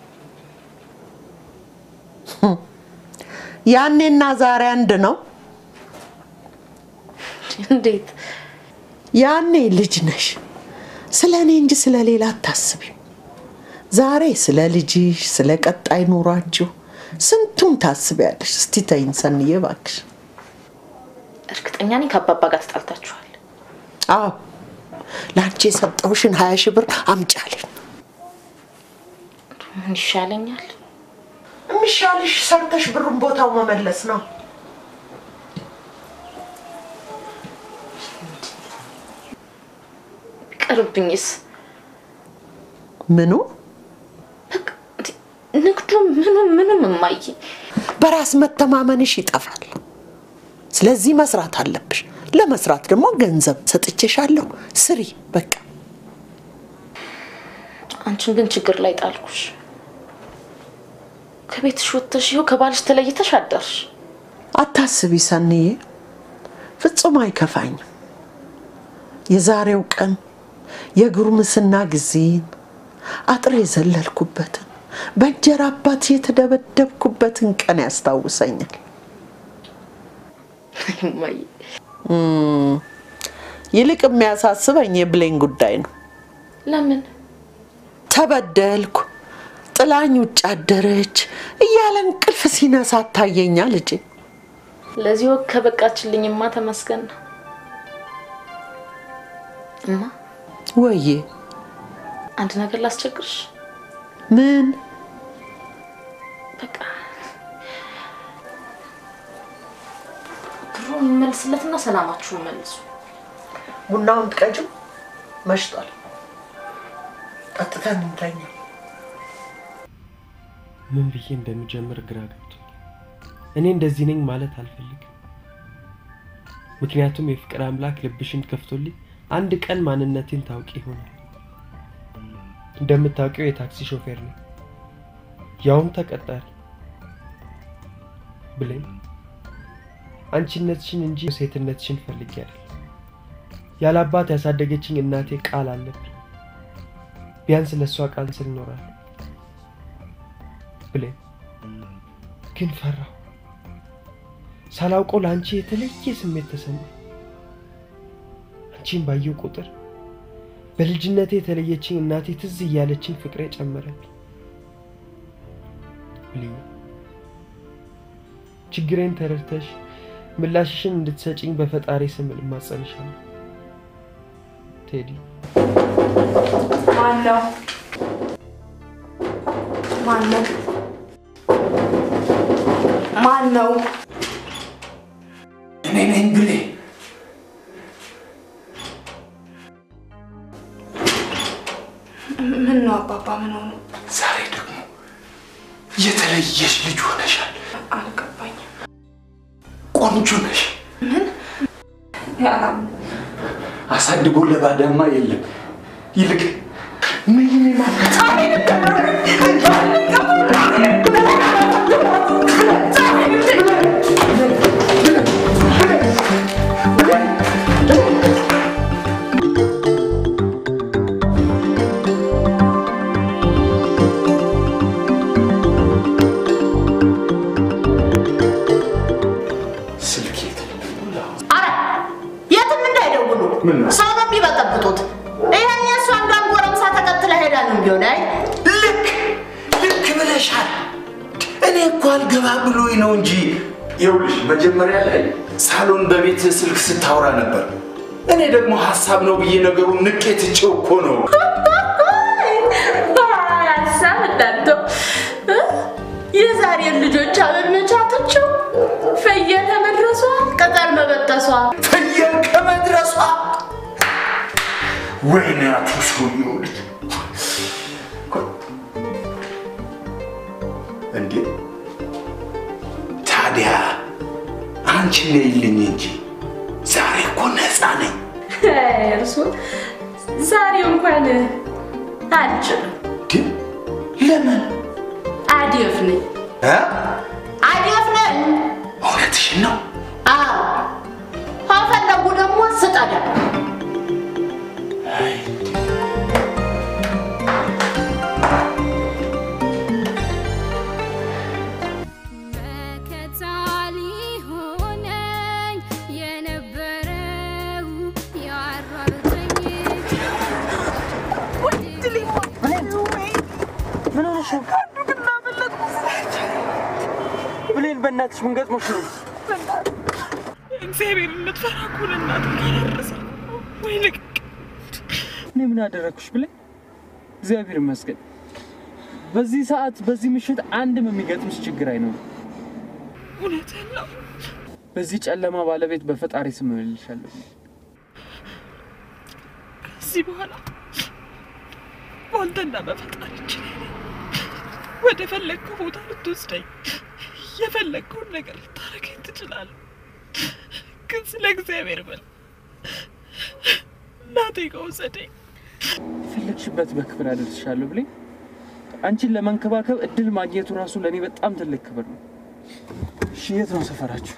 ያኔና ዛሬ አንድ ነው። እንዴት? ያኔ ልጅ ነሽ፣ ስለ እኔ እንጂ ስለ ሌላ አታስቢም። ዛሬ ስለ ልጅሽ፣ ስለ ቀጣይ ኑሯችሁ ስንቱን ታስቢያለሽ። እስቲ ተይኝ ሰንዬ እባክሽ። እርግጠኛ ነኝ ከአባባ ጋር ተጣልታችኋል። አዎ ለአንቺ የሰጠውሽን ሀያ ሺህ ብር አምጫልኝ። ምን ይሻለኛል? የሚሻልሽ ሰርተሽ ብሩን ቦታው መመለስ ነው። ቢቀርብኝስ? ምኑ ንግዱ ምኑም ምኑም እማዬ በራስ መተማመንሽ ይጠፋል። ስለዚህ መስራት አለብሽ። ለመስራት ደግሞ ገንዘብ ሰጥቼሻለሁ፣ ስሪ በቃ። አንቺን ግን ችግር ላይ ጣልኩሽ። ከቤትሽ ወጥተሽ ይኸው ከባልሽ ተለይተሽ አደርሽ። አታስቢ ሰንዬ፣ ፍጹም አይከፋኝም። የዛሬው ቀን የጉርምስና ጊዜን አጥር የዘለልኩበትን በእንጀራ አባት የተደበደብኩበትን ቀን ያስታውሰኛል። እማዬ እም፣ ይልቅ የሚያሳስበኝ የብሌን ጉዳይ ነው። ለምን? ተበደልኩ፣ ጥላኝ ውጭ አደረች እያለ እንቅልፍ ሲነሳ ታየኛ ልጄ። ለዚህ ወግ ከበቃችልኝማ ተመስገን ነው። እማ ወዬ አንድ ነገር ላስቸግርሽ። ምን? በቃ ብሩን ይመልስለትና ሰላማችሁን መልሱ። ቡናውን ትቀጭም መሽቷል። ጠጥተን እንተኛ። ምን ብዬ እንደምጀምር ግራ ገብቶኝ፣ እኔ እንደዚህ ነኝ ማለት አልፈልግም። ምክንያቱም የፍቅር አምላክ ልብሽን ከፍቶልኝ አንድ ቀን ማንነቴን ታውቂ ይሆናል። እንደምታውቂው የታክሲ ሾፌር ነኝ፣ ያውም ተቀጣሪ። ብሌን አንቺነትሽን እንጂ ሴትነትሽን ፈልጌ አይደል። ያለ አባት ያሳደገችኝ እናቴ ቃል አለብኝ። ቢያንስ ለእሷ ቃል ስል እኖራለሁ። ብሌን ግን ፈራሁ። ሳላውቀው ለአንቺ የተለየ ስሜት ተሰማኝ። አንቺን ባየው ቁጥር በልጅነቴ የተለየችኝ እናቴ ትዝ እያለችኝ ፍቅሬ ጨመረብኝ። ብሌን ችግሬን ተረድተሽ ምላሽሽን እንድትሰጪኝ በፈጣሪ ስም እማጸንሻለሁ። ቴዲ ማን ነው? ማን ነው? ማን ነው? እኔ ነኝ ብሌ። ምን ነው አባባ? ምን ሆኑ? ዛሬ ደግሞ የተለየሽ ልጅ ሆነሻል። አልገባኝም። ቆንጆ ነሽ። ምን? ያላም አሳድጎ ለባዳማ የለም። ይልቅ ምን ስልክ የት? አረ የትም እንዳይደውሉ ምን ነው? ሰው ነው የሚበጠብጡት። ይሄን የእሱ አንዷን ጎረምሳ ተከትለ ሄዳ ነው እንዲሆን አይ ልክ ልክ ብለሻል። እኔ እኮ አልገባ ብሎኝ ነው እንጂ ይኸውልሽ፣ መጀመሪያ ላይ ሳሎን በቤት ስልክ ስታወራ ነበር። እኔ ደግሞ ሀሳብ ነው ብዬ ነገሩን ንቄ ትቼው እኮ ነው። ሀሳብ እንዳንተው እ? የዛሬን ልጆች አመመቻቶችው ፍየል ከመድረሷ ቅጠል መበጠሷ ፍየል ከመድረሷ ወይኔ አቶ ሰውዬው ልጅ እንዴ! ታዲያ አንቺ ነይልኝ እንጂ ዛሬ እኮ ነፃ ነኝ። እርሱ ዛሬ እንኳን አልችልም። ለምን? አዲፍ ነኝ እ? አዲፍ ነኝ። እውነትሽን ነው? አዎ ከፈለጉ ደግሞ ስጠዳ መከታ ሊሆነኝ የነበረው ያሯሩጠኝ ምን ሆነሽ ነው? ብሌን በእናትሽ ምን ገጥሞሽ ነው? እግዚአብሔር እንድትፈራ እኮ ለእናትህ ካላረሰ ወይ ልቅ እኔ ምን አደረግኩሽ ብሌን? እግዚአብሔር ይመስገን። በዚህ ሰዓት በዚህ ምሽት አንድም የሚገጥምሽ ችግር አይኖርም። እውነትህን ነው። በዚህ ጨለማ ባለቤት በፈጣሪ ስም እምልሻለሁ። ከዚህ በኋላ በአንተና በፈጣሪ እጅ ላይ ነኝ። ወደ ፈለግከው ቦታ ልትወስደኝ የፈለግከውን ነገር ልታረገኝ ትችላለህ። ግን ስለ እግዚአብሔር በል እናቴ ጋር ውሰደኝ። የፈለግሽበት በክብር አደርስሻለሁ ብሌን። አንቺን ለመንከባከብ እድል ማግኘቱ ራሱ ለእኔ በጣም ትልቅ ክብር ነው። እሺ፣ የት ነው ሰፈራችሁ?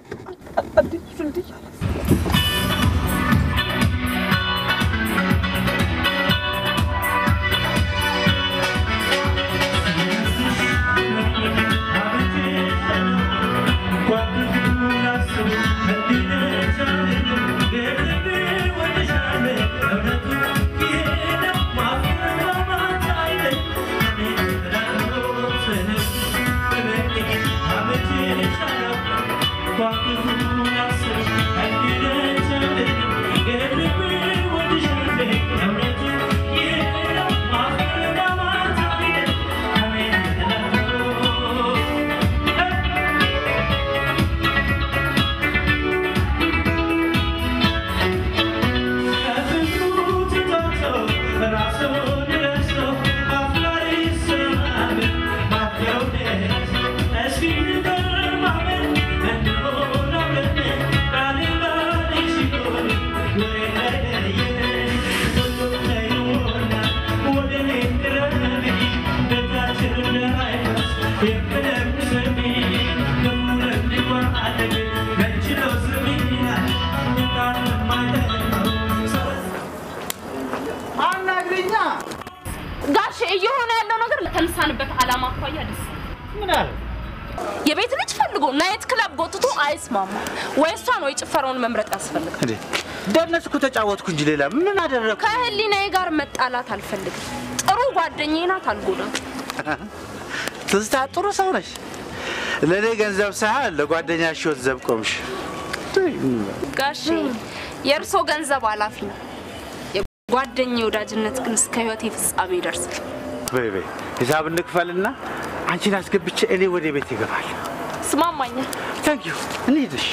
አናግሪኛ። ጋሼ እየሆነ ያለው ነገር ለተነሳንበት ዓላማ አኳያ ደስ ምን አለ? የቤት ልጅ ፈልጎ ናይት ክለብ ጎትቶ አይስማማ ወይ እሷን ወይ ጭፈራውን መምረጥ ያስፈልጋል። እንዴ ደነስኩ፣ ተጫወትኩ እንጂ ሌላ ምን አደረግኩ? ከህሊናዬ ጋር መጣላት አልፈልግም። ጥሩ ጓደኛዬ ናት፣ አልጎዳም። ትዝታ ጥሩ ሰው ነሽ። ለእኔ ገንዘብ ሳይሆን ለጓደኛሽ ሕይወት ዘብ ቆምሽ። ጋሼ የእርሶ ገንዘብ ኃላፊ ነው። የጓደኛ ወዳጅነት ግን እስከ ህይወቴ ፍጻሜ ይደርሳል። በይ በይ ሂሳብ እንክፈልና አንቺን አስገብቼ እኔ ወደ ቤት ይገባል። ስማማኛል። ታንክ ዩ እንሂድሽ።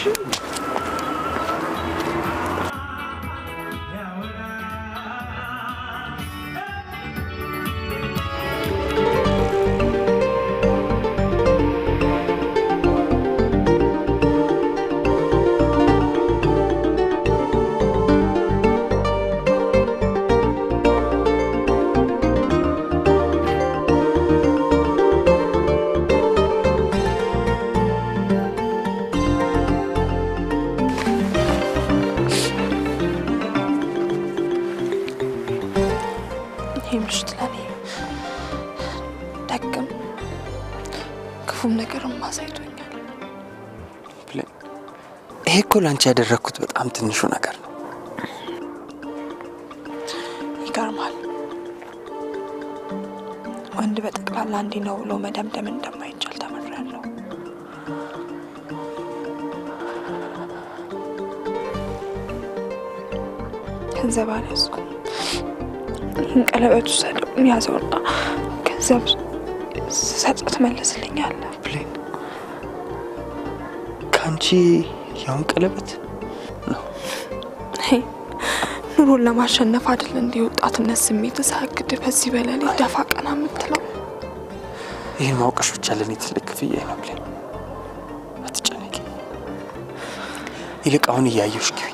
ይህ ምሽት ለኔ ደግም ክፉም ነገርም አሳይቶኛል። ብሌን፣ ይሄ እኮ ለአንቺ ያደረግኩት በጣም ትንሹ ነገር ነው። ይገርማል። ወንድ በጠቅላላ እንዲህ ነው ብሎ መደምደም እንደማይቻል ተምሬያለሁ። ገንዘብ አልያዝኩም። ይህን ቀለበት ውሰደው ያዘውና ገንዘብ ስሰጥ ትመልስልኛለህ። ብሌን፣ ከአንቺ ያውን ቀለበት ሄይ፣ ኑሮን ለማሸነፍ አይደል እንደ ወጣትነት ስሜት ሳግድ በዚህ በሌሊት ደፋ ቀና የምትለው ይህን ማውቀሽ ብቻ ለእኔ ትልቅ ክፍያ ነው ብሌን። ይልቅ አሁን እያየሁሽ ግቢ።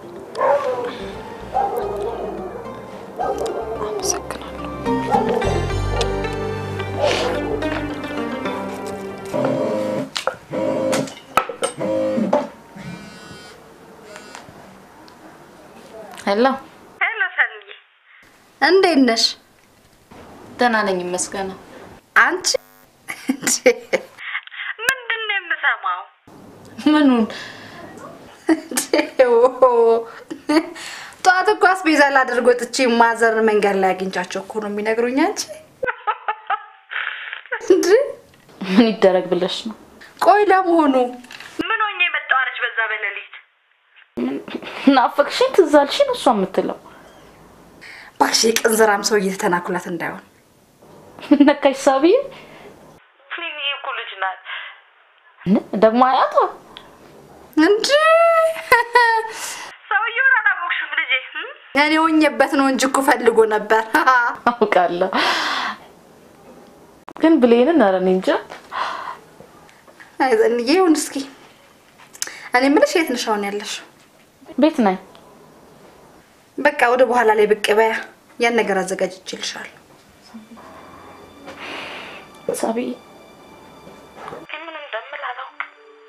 ሄሎ ሄሎ ሰኒ፣ እንዴት ነሽ? ደህና ነኝ ይመስገነው። አንቺ ምንድን ነው የምሰማው? ምኑን? ጠዋት እኮ አስቤዛ ላደርግ ወጥቼ ማዘር መንገድ ላይ አግኝቻቸው እኮ ነው የሚነግሩኝ። አንቺ እንዴ ምን ይደረግ ብለሽ ነው? ቆይ ለመሆኑ ምን ሆኜ የመጣው አለች በዛ በሌሊት? ናፈቅሽኝ፣ ትዝ አልሽኝ እሷ የምትለው እባክሽ የቅንዝራም ሰው እየተተናኩላት እንዳይሆን ነካሽ ሳቢ ፊኒ እኮ ልጅ ናት። ደግሞ አያቷ እንጂ ሰውየውን አላወቅሽም ልጄ? እም? እኔ ሆኜበት ነው እንጂ እኮ ፈልጎ ነበር። አውቃለሁ፣ ግን ብሌንን ኧረ እኔ እንጃ። አይዘንዬ ይሁን እስኪ። እኔ የምልሽ የት ነሽ አሁን ያለሽው? ቤት ነኝ። በቃ ወደ በኋላ ላይ ብቅ በያ፣ ያን ነገር አዘጋጅቼልሻለሁ። ሳቢ ምን እንደምል አላውቅም።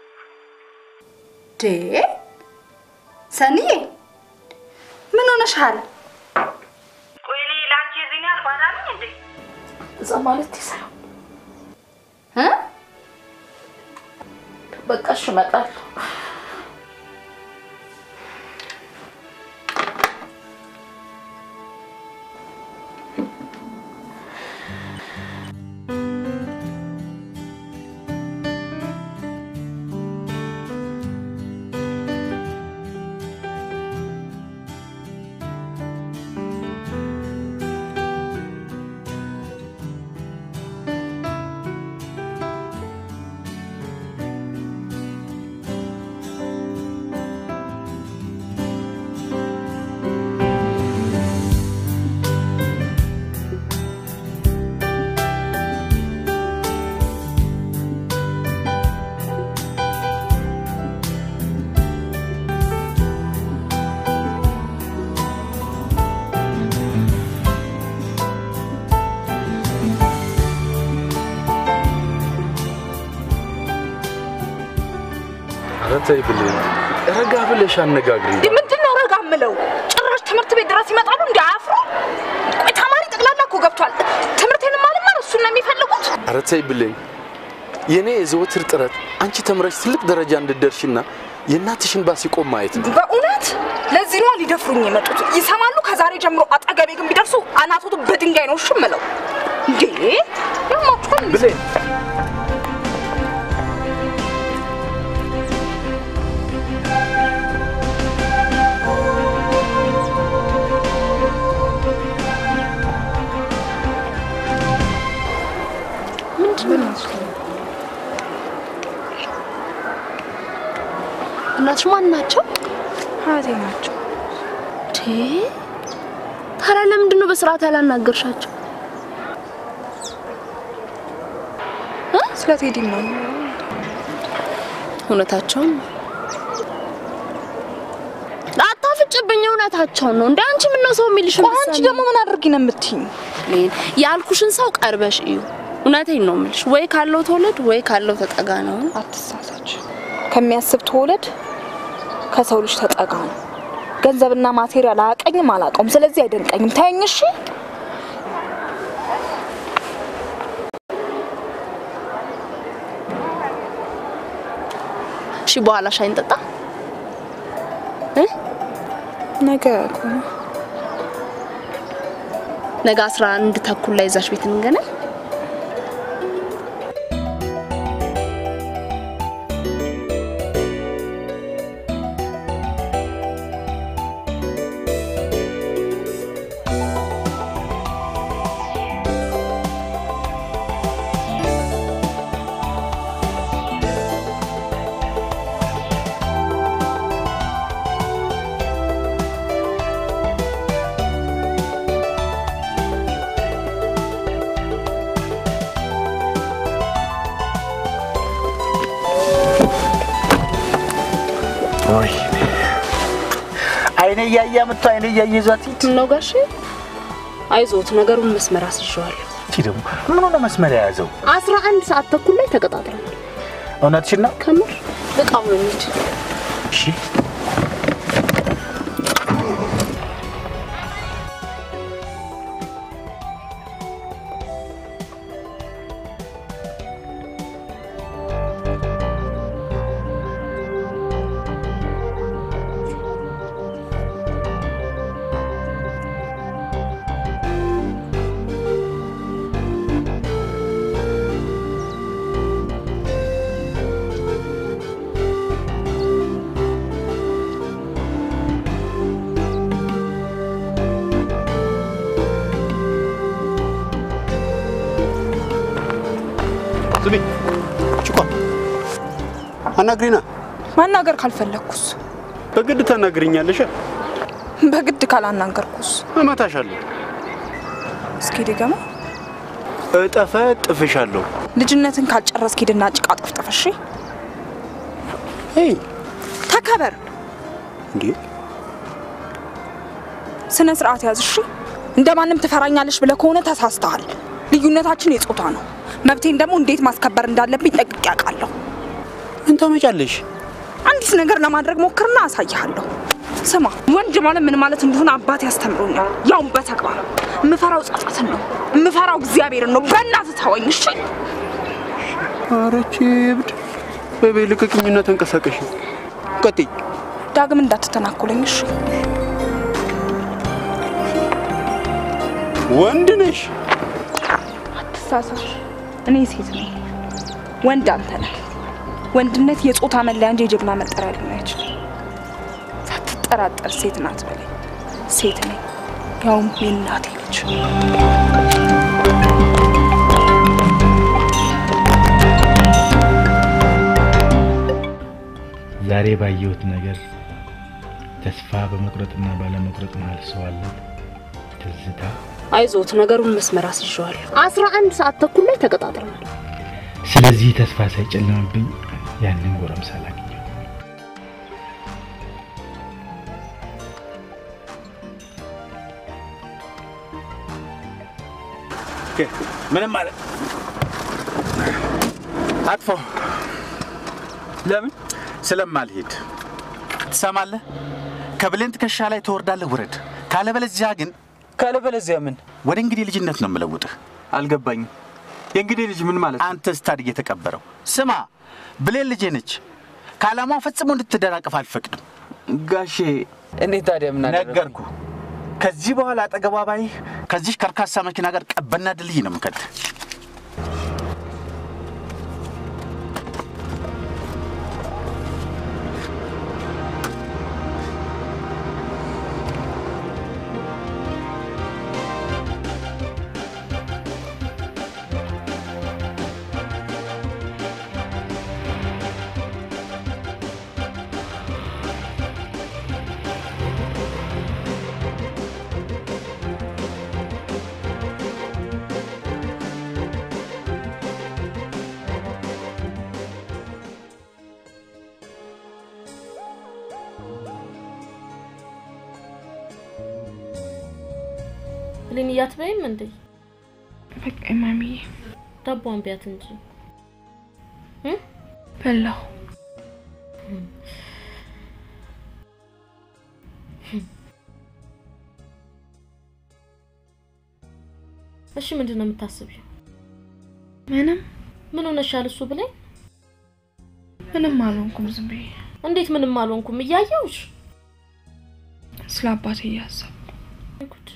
ዴ ሰኒዬ ምን ሆነሻል? ቆይ እኔ ለአንቺ የዚህን ያህል ባዳ ነኝ እንዴ? እዛ ማለት ሳይሆን እ በቃ እሺ እመጣለሁ። ኧረ ተይ ብሌን፣ ረጋ ብለሽ አነጋግሪ። ምንድን ነው ረጋ ምለው? ጭራሽ ትምህርት ቤት ድረስ ይመጣሉ እንዲ አያፍሩ? ቆይ ተማሪ ጠቅላላ እኮ ገብቷል። ትምህርቴንም አልማር እሱን ነው የሚፈልጉት። ኧረ ተይ ብሌን፣ የእኔ የዘወትር ጥረት አንቺ ተምረሽ ትልቅ ደረጃ እንድደርሽና የእናትሽን ባስ ሲቆም ማየት ነው። በእውነት ለዚህ ነዋ ሊደፍሩኝ የመጡት። ይሰማሉ። ከዛሬ ጀምሮ አጠገቤ ግን ቢደርሱ አናቶቱ በድንጋይ ነው እሺ የምለው። እንዴ ያማችኋል። ብሌን ምንድን ነው? እናትሽ ማን ናቸው? ሀያቴ ናቸው። ታዲያ ለምንድን ነው በስርዓት ያላናገርሻቸው? ስለ ቴዲ ነው እውነታቸውን ነው። አታፍጭብኝ፣ እውነታቸውን ነው። እንደ አንቺ ምን ነው ሰው የሚልሽ? ቆይ አንቺ ደግሞ ምን አድርጊ ነው የምትይኝ? ያልኩሽን ሰው ቀርበሽ እዩ። እውነቴን ነው የምልሽ። ወይ ካለው ተወለድ ወይ ካለው ተጠጋ ነው። አትሳሳች። ከሚያስብ ተወለድ፣ ከሰው ልጅ ተጠጋ ነው። ገንዘብና ማቴሪያል አያቀኝም አላውቀውም። ስለዚህ አይደንቀኝም። ተይኝ እሺ። እሺ፣ በኋላ ሻይ እንጠጣ እ ነገ ከሆነ ነገ አስራ አንድ ተኩል ላይ እዛች ቤት እንገናኝ። ወይ አይኔ እያየ መጥቶ አይኔ እያየ ይዟት ሂድ ነው ጋሼ። አይዞት ነገሩን መስመር አስይዤዋለሁ። እቺ ደግሞ ምን ሆነ መስመር የያዘው? አስራ አንድ ሰዓት ተኩል ላይ ተቀጣጥረናል። እውነትሽን ነው? ከምር በጣም ነው የሚችል እሺ ስሚ ጭቋ አናግሪና። ማናገር ካልፈለግኩስ? በግድ ታናግሪኛለሽ። በግድ ካላናገርኩስ? እመታሻለሁ። እስኪ ድገማ። እጠፈ ጥፍሻለሁ። ልጅነትን ካልጨረስክ ሂድና ጭቃ ጠፍጥፍ። እሺ ተከበር። እንዴ ስነ ስርዓት ያዝ። እሺ እንደማንም ትፈራኛለሽ ብለህ ከሆነ ተሳስተሃል። ልዩነታችን የጾታ ነው። መብቴን ደግሞ እንዴት ማስከበር እንዳለብኝ ጠንቅቄ አውቃለሁ። ምን ታመጫለሽ? አንዲት ነገር ለማድረግ ሞክርና አሳይሃለሁ። ስማ፣ ወንድ ማለት ምን ማለት እንደሆነ አባት ያስተምሮኛል፣ ያውም በተግባር። የምፈራው ጸጸትን ነው፣ የምፈራው እግዚአብሔርን ነው። በእናትህ ተወኝ እሺ። ኧረ ይህቺ እብድ! በይ በይ ልቀቅኝና ተንቀሳቀሽ። ቀጥይ። ዳግም እንዳትተናኮለኝ እሺ። ወንድ ነሽ። አትሳሳሽ። እኔ ሴት ነኝ፣ ወንድ አንተ ነህ። ወንድነት የጾታ መለያ እንጂ የጀግና መጠሪያ ሊሆን አይችልም። ሳትጠራጠር ሴት ናት በለኝ። ሴት ነኝ፣ ያውም የእናቴ ልጅ። ዛሬ ባየሁት ነገር ተስፋ በመቁረጥና ባለመቁረጥ መሀል ሰው አለ። ትዝታ አይዞት ነገሩን መስመር አስይዤዋለሁ። አስራ አንድ ሰዓት ተኩል ላይ ተቀጣጥረናል። ስለዚህ ተስፋ ሳይጨልምብኝ ያንን ጎረምሳ ላገኘው። ምንም ማለት አጥፎ ለምን ስለማልሄድ ትሰማለህ? ከብሌን ትከሻ ላይ ትወርዳለህ፣ ውረድ። ካለበለዚያ ግን ካለበለዚያ ምን? ወደ እንግዲህ ልጅነት ነው የምለውጥህ። አልገባኝም። የእንግዲህ ልጅ ምን ማለት ነው? አንተ ስታድግ የተቀበረው። ስማ፣ ብሌን ልጄ ነች። ከዓላማው ፈጽሞ እንድትደናቀፍ አልፈቅድም። ጋሼ እኔ ታዲያ ምን አደረግኩ? ነገርኩ። ከዚህ በኋላ አጠገቧ ባይህ ከዚህ ከርካሳ መኪና ጋር ቀበና ድልድይ ነው የምከትህ። ብሌን እያትበይም እንዴ? በቃ ማሚዬ ዳቦን ቢያት እንጂ በላሁ። እሺ ምንድን ነው የምታስቢው? ምንም ምን ሆነሻል? እሱ ብሌን ምንም አልሆንኩም። ዝም ብዬ እንዴት ምንም አልሆንኩም? እያየሁሽ ስለ አባቴ እያሰብኩ ጉድ።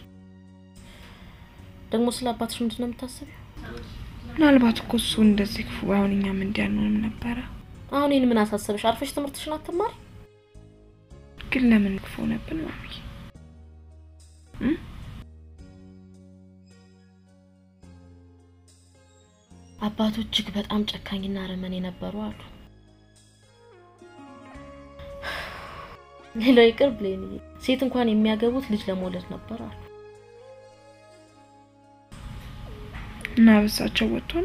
ደግሞ ስለ አባትሽ ምንድን ነው የምታስቢው? ምናልባት እኮ እሱ እንደዚህ ክፉ ባይሆን እኛም እንዲህ አንሆንም ነበረ። አሁን ይህን ምን አሳሰበሽ? አርፈሽ ትምህርትሽን አትማሪ? ግን ለምን ክፉ ሆነብን ማሚዬ? አባቱ እጅግ በጣም ጨካኝና አረመኔ ነበሩ አሉ። ሌላው ይቅር ብሌንዬ፣ ሴት እንኳን የሚያገቡት ልጅ ለመውለድ ነበር አሉ። እና በሳቸው ወጥቶን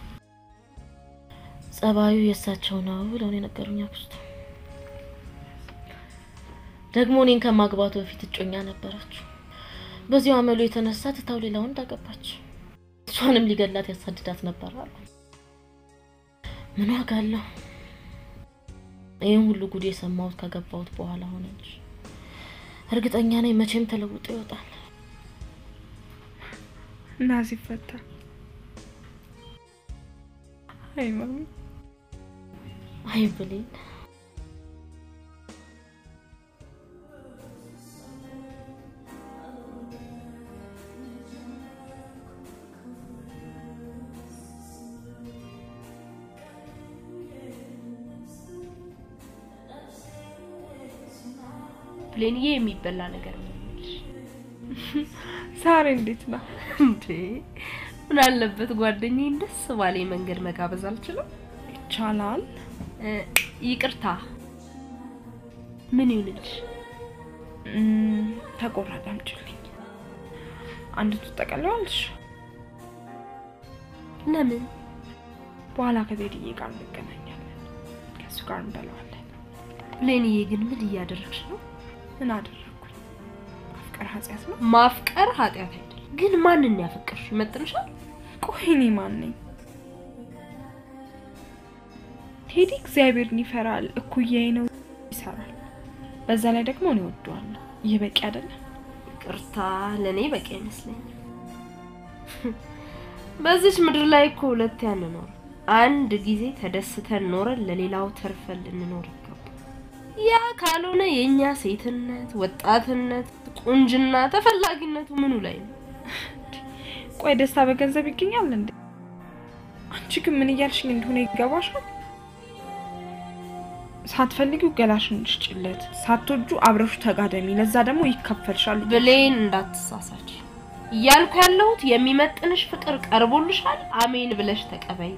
ጸባዩ የእሳቸው ነው ብለው ነው የነገሩኝ አክስቱ። ደግሞ እኔን ከማግባቱ በፊት እጮኛ ነበረችው። በዚሁ አመሉ የተነሳ ትታው ሌላ ወንድ አገባች። እሷንም ሊገላት ያሳድዳት ነበር አሉ። ምን ዋጋ አለው? ይህን ሁሉ ጉድ የሰማሁት ከገባሁት በኋላ ሆነ እንጂ እርግጠኛ ነኝ መቼም ተለውጦ ይወጣል። እና ሲፈታ አይ ማሚ አይ ብሌን ብሌንዬ የሚበላ ነገር ነው የምልሽ። ዛሬ እንዴት ነው እንዴ? ምን አለበት ጓደኛዬን ደስ ባለኝ መንገድ መጋበዝ አልችልም? ይቻላል። ይቅርታ፣ ምን ይሁንልሽ? እም፣ ተቆራጭ አምጪልኝ። አንድ ትጠቀለዋለሽ? ለምን? በኋላ ከዜድዬ ጋር እንገናኛለን። ከእሱ ጋር እንበለዋለን። ብሌንዬ ግን ምን እያደረግሽ ነው? ምን አደረግኩኝ? ማፍቀር ኃጢአት ነው? ማፍቀር ኃጢአት አይደለም። ግን ማንን ያፈቀርሽ ይመጥንሻል? ቆይ እኔ ማን ነኝ? ቴዲ እግዚአብሔርን ይፈራል፣ እኩያዬ ነው፣ ይሰራል። በዛ ላይ ደግሞ እኔ እወደዋለሁ። ይህ በቂ አይደለም? ይቅርታ፣ ለእኔ በቂ አይመስለኝም። በዚች ምድር ላይ እኮ ሁለት አንኖር። አንድ ጊዜ ተደስተን ኖረን ለሌላው ተርፈን ልንኖር ይገባል። ያ ካልሆነ የእኛ ሴትነት፣ ወጣትነት፣ ቁንጅና ተፈላጊነቱ ምኑ ላይ ነው? ቆይ ደስታ በገንዘብ ይገኛል እንዴ? አንቺ ግን ምን እያልሽኝ እንደሆነ ይገባሻል? ሳትፈልጊው ገላሽን ሽጭለት፣ ሳትወጁ አብረሹ ተጋደሚ፣ ለዛ ደግሞ ይከፈልሻል። ብሌን እንዳትሳሳች እያልኩ ያለሁት የሚመጥንሽ ፍቅር ቀርቦልሻል፣ አሜን ብለሽ ተቀበይ።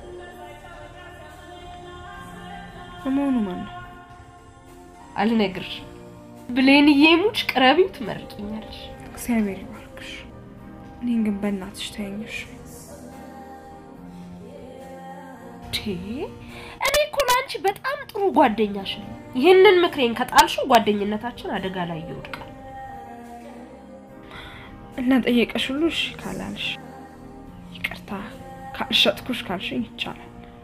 ለመሆኑ ማን ነው? አልነግርሽ። ብሌንዬ ሙች ቅረቢው ትመርቂኛለሽ። እግዚአብሔር ይባርክሽ። እኔን ግን በእናትሽ ተይኝሽ። ቴ እኔ እኮ ለአንቺ በጣም ጥሩ ጓደኛሽ ነኝ። ይህንን ምክሬን ከጣልሽው ጓደኝነታችን አደጋ ላይ ይወድቃል። እና ጠየቀሽ ሁሉ እሺ ካላልሽ ይቅርታ ካልሸጥኩሽ ካልሽኝ ይቻላል።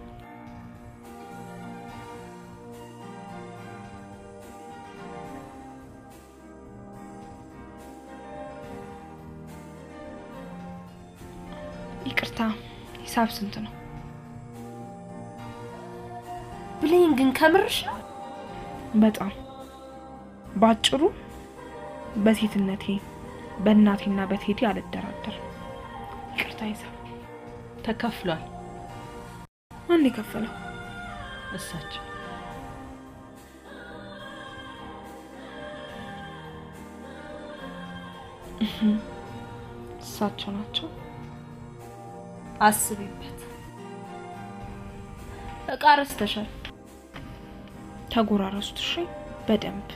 ይቅርታ ሂሳብ ስንት ነው? ብሌን ግን ከምርሽ ነው? በጣም ባጭሩ በሴትነቴ በእናቴና በቴዲ አልደራደርም። ይቅርታ ሂሳብ ተከፍሏል። ማን የከፈለው? እሳቸው እሳቸው ናቸው። አስቢበት። እቃ ረስተሻል። ተጎራረሱት። እሺ በደንብ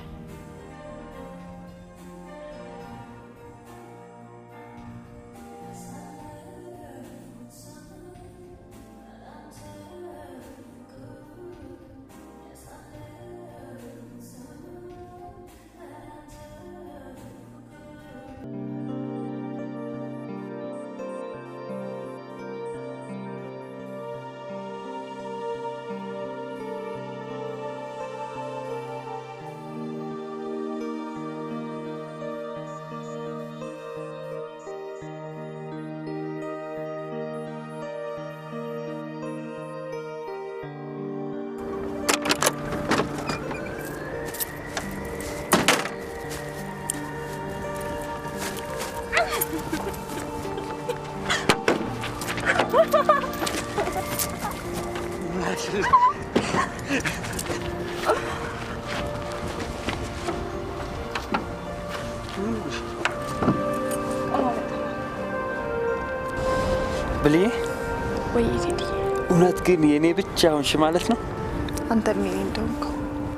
ብልዬ ወይ ቴዲ፣ እውነት ግን የእኔ ብቻ ሆንሽ ማለት ነው? አንተም የኔ እንደሆንከው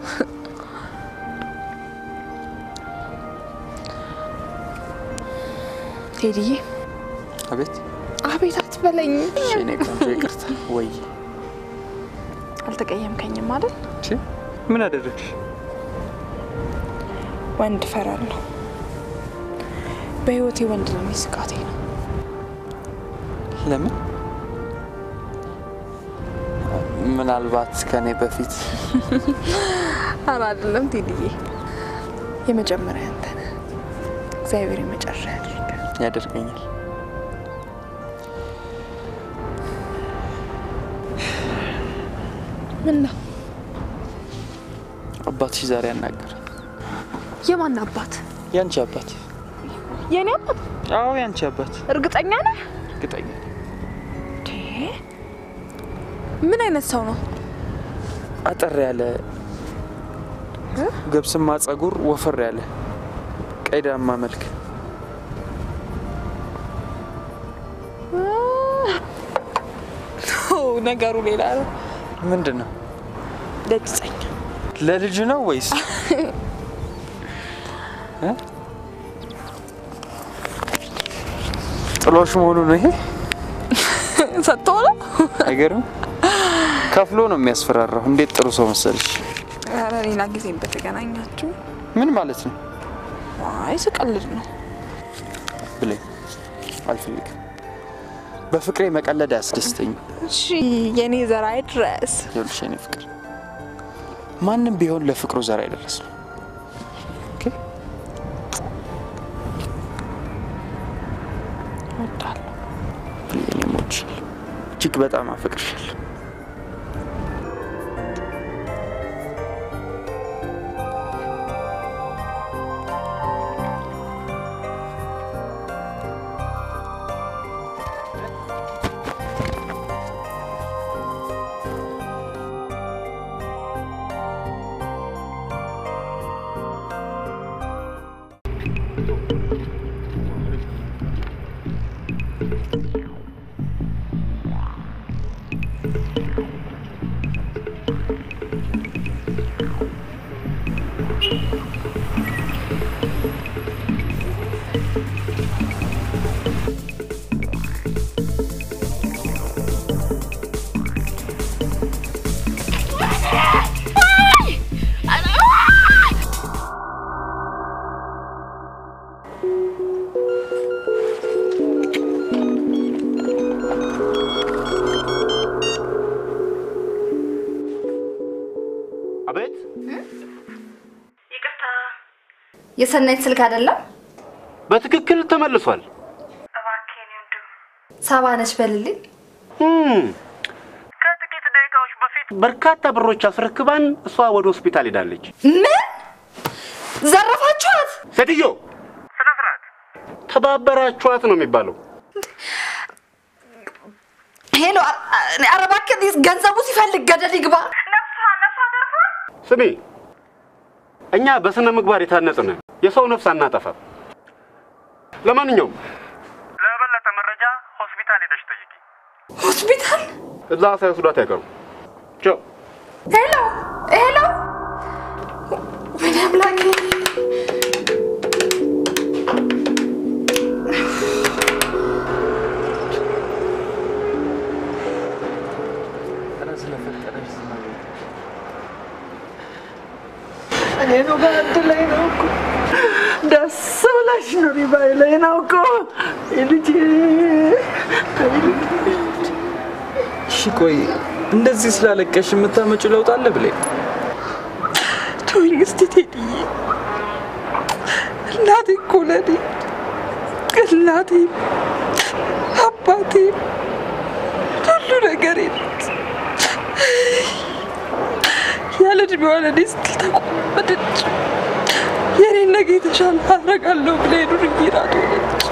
ቴዲዬ። አቤት አቤት አትበለኝ። እሺ፣ እኔ ቆንጆ ይቅርታ። ወይ አልተቀየምከኝም አይደል? ምን አደረግሽ? ወንድ እፈራለሁ። በህይወቴ ወንድ ነው ስጋቴ ነው። ለምን? ምናልባት ከኔ በፊት ኧረ አይደለም ቴዲዬ፣ የመጀመሪያ አንተ ነህ። እግዚአብሔር የመጨረሻ ያድርገህ። ያደርገኛል። ምን ነው አባትሽ ዛሬ ያናገረ የማን አባት? ያንቺ አባት? የኔ አባት? አዎ ያንቺ አባት። እርግጠኛ ነህ? እርግጠኛ ነኝ። ምን አይነት ሰው ነው? አጠር ያለ ገብስማ ጸጉር፣ ወፈር ያለ ቀይ ዳማ መልክ። ነገሩ ሌላ ነው። ምንድን ነው? ለጅጸኛ ለልጅ ነው ወይስ እ? ጥሎሽ መሆኑ ነው ይሄ? ሰጥቶ ነው? አይገርም። ከፍሎ ነው የሚያስፈራራው። እንዴት ጥሩ ሰው መሰልሽ። ኧረ ሌላ ጊዜም በተገናኛችሁ። ምን ማለት ነው? አይ ስቀልድ ነው። ብለኝ አልፈልግም። በፍቅሬ መቀለድ አያስደስተኝም። እሺ የኔ ዘር አይድረስ። ይኸውልሽ የኔ ፍቅር ማንም ቢሆን ለፍቅሩ ዘር አይደረስም። ኦኬ? እወዳለሁ። እኔም እወድሻለሁ። እጅግ በጣም አፈቅርሻለሁ። አቤት የሰናይት ስልክ አይደለም? በትክክል ተመልሷል። ሳባ ነች በልልኝ። ከጥቂት ደቂቃዎች በፊት በርካታ ብሮች አስረክባን እሷ ወደ ሆስፒታል ሄዳለች። ምን ዘረፋችኋት? ሴትዮ ስነ ስርዓት ተባበራችኋት ነው የሚባለው። ሄሎ፣ ኧረ እባክህ ገንዘቡ ሲፈልግ ገደል ይግባ። ስሚ፣ እኛ በስነ ምግባር የታነጽን የሰው ነፍስ አናጠፋም። ለማንኛውም ለበለጠ መረጃ ሆስፒታል ሄደሽ ጠይቂ። ሆስፒታል? እዛ ሳይወስዷት አይቀሩም። ቻው። ሄሎ ሄሎ፣ ወይኔ አምላኬ! ኧረ ስለፈጠረሽ ዝም በይ። እኔ ነው በአንድ ላይ ነው እኮ ደስ ብላሽ ኑሪ ባይ ላይ ነው እኮ ልጅ እሺ ቆይ እንደዚህ ስላለቀሽ የምታመጪው ለውጥ አለ ብለኝ ተወኝ እስቲ ቴዲዬ። እናቴ እኮ ለኔ እናቴ አባቴ ሁሉ ነገሬ ናት። ያለ እድሜዋ ለእኔ ስትል ተቆመደች። የኔን ነገ የተሻለ አደርጋለሁ ብላ የዱርዬ ናት ሆነች።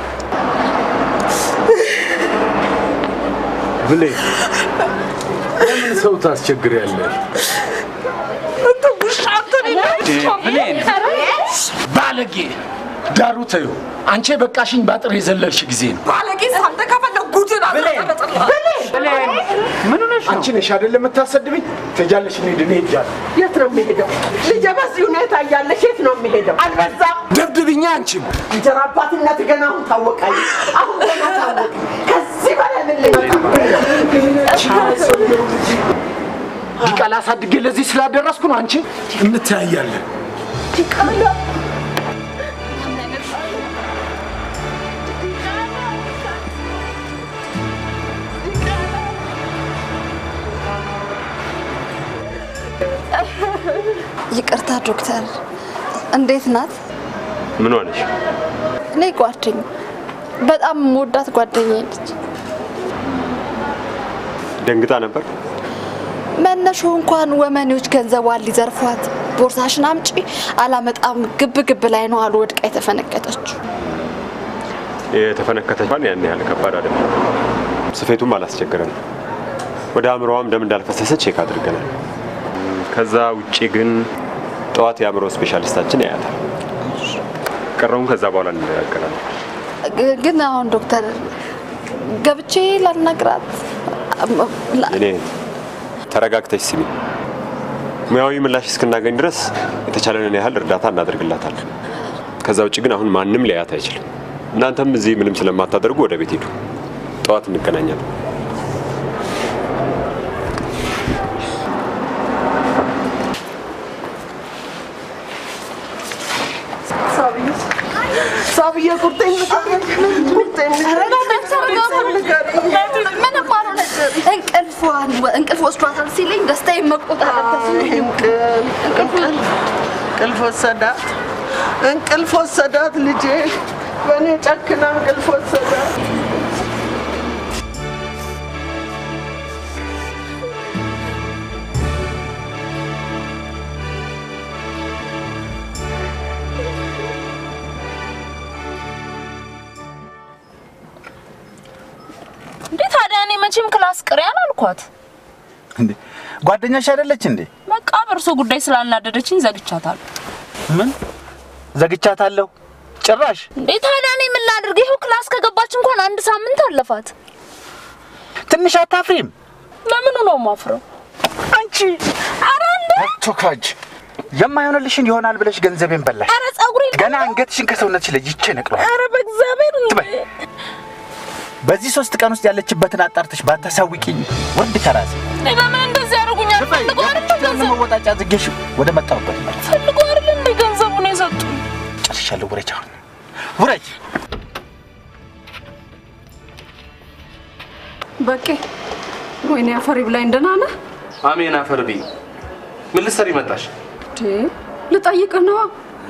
ብሌን ለምን ሰው ታስቸግሪያለሽ? አንተ ውሻ አንተ ብሌን ባለጌ ዳሩ ተዩ። አንቺ የበቃሽኝ ባጥር የዘለልሽ ጊዜ ነው። ባለጌ አንተ ከፈለግ ጉድን አመጣለጥላ ምን ሆነሽ ነው? አንቺ ነሽ አይደል የምታሰድብኝ? ትሄጃለሽ፣ እንሂድ፣ እኔ ሄጃለሁ። የት ነው የሚሄደው? ልጄ በዚህ ሁኔታ እያለሽ የት ነው የሚሄደው? አልበዛም? ደብድብኛ አንቺም እንጀራ አባትነት ገና አሁን ታወቃኝ። አሁን ገና ታወቅ። ከዚህ በላይ ምን ልመጣ ዲቃላ አሳድጌ ለዚህ ስላደረስኩ ነው። አንቺ እንተያያለን። ዲቃላ ይቅርታ ዶክተር፣ እንዴት ናት? ምን ሆነሽ? እኔ ጓደኛ በጣም የምወዳት ጓደኛዬ ነች። ደንግጣ ነበር? መነሻው እንኳን ወመኔዎች ገንዘቧን ሊዘርፏት ቦርሳሽን አምጪ አላመጣም ግብ ግብ ላይ ነው አሉ ወድቃ የተፈነከተችው። የተፈነከተቿን ያን ያህል ከባድ አይደለም። ስፌቱም አላስቸገረንም። ወደ አእምሮዋም ደም እንዳልፈሰሰ ቼክ አድርገናል። ከዛ ውጪ ግን ጠዋት የአእምሮ ስፔሻሊስታችን ያያታል። ቀረውን ከዛ በኋላ እንነጋገራለን። ግ- ግን አሁን ዶክተር ገብቼ ላናግራት ላ- እኔ ተረጋግተሽ ስሚ። ሙያዊ ምላሽ እስክናገኝ ድረስ የተቻለንን ያህል እርዳታ እናደርግላታለን። ከዛ ውጭ ግን አሁን ማንም ሊያያት አይችልም። እናንተም እዚህ ምንም ስለማታደርጉ ወደ ቤት ሂዱ። ጠዋት እንገናኛለን። ሳብዬ ቁርጠኝ ቁርጠኝ ምንም አልሆነች። እንቅልፏን እንቅልፍ ወስዷታል ሲለኝ ደስታዬን መቆጣጠር ተስኖኝ እንቅልፍ ወሰዳት፣ እንቅልፍ ወሰዳት ልጄ፣ በእኔ ጨክና እንቅልፍ ወሰዳት። እንዴ ታዲያ እኔ መቼም ክላስ ቅሪ አላልኳት። እንዴ ጓደኛሽ አይደለች እንዴ? በቃ በእርሶ ጉዳይ ስላናደደችኝ ዘግቻታለሁ። ምን ዘግቻታለሁ? ጭራሽ እንዴ ታዲያ እኔ ምን ላድርግ? ይኸው ክላስ ከገባች እንኳን አንድ ሳምንት አለፋት። ትንሽ አታፍሪም? ለምኑ ነው ማፍረው? አንቺ ኧረ እንዴ ቶካጅ የማይሆንልሽን ይሆናል ብለሽ ገንዘቤን በላሽ። ኧረ ጸጉሬ ገና አንገትሽን ከሰውነትሽ ለይቼ ነቅለዋል። ኧረ በእግዚአብሔር ትበይ። በዚህ ሶስት ቀን ውስጥ ያለችበትን አጣርተሽ ባታሳውቂኝ ወንድ ከራሴ እኔ ለምን እንደዚህ ያደርጉኛል? ፈልገው አይደል ገንዘብ መወጣጫ ዝጌሽ ወደ መጣሁበት መልስ ፈልገው አይደል እንደ ገንዘቡን የሰጡኝ? ጨርሻለሁ። ውረጅ፣ አሁን ውረጅ። በቄ ወይኔ አፈሪ ብላኝ ደህና ነህ? አሜን አፈር ብይ። ምን ልትሰሪ መጣሽ? እንዴ ልጠይቅህ ነዋ።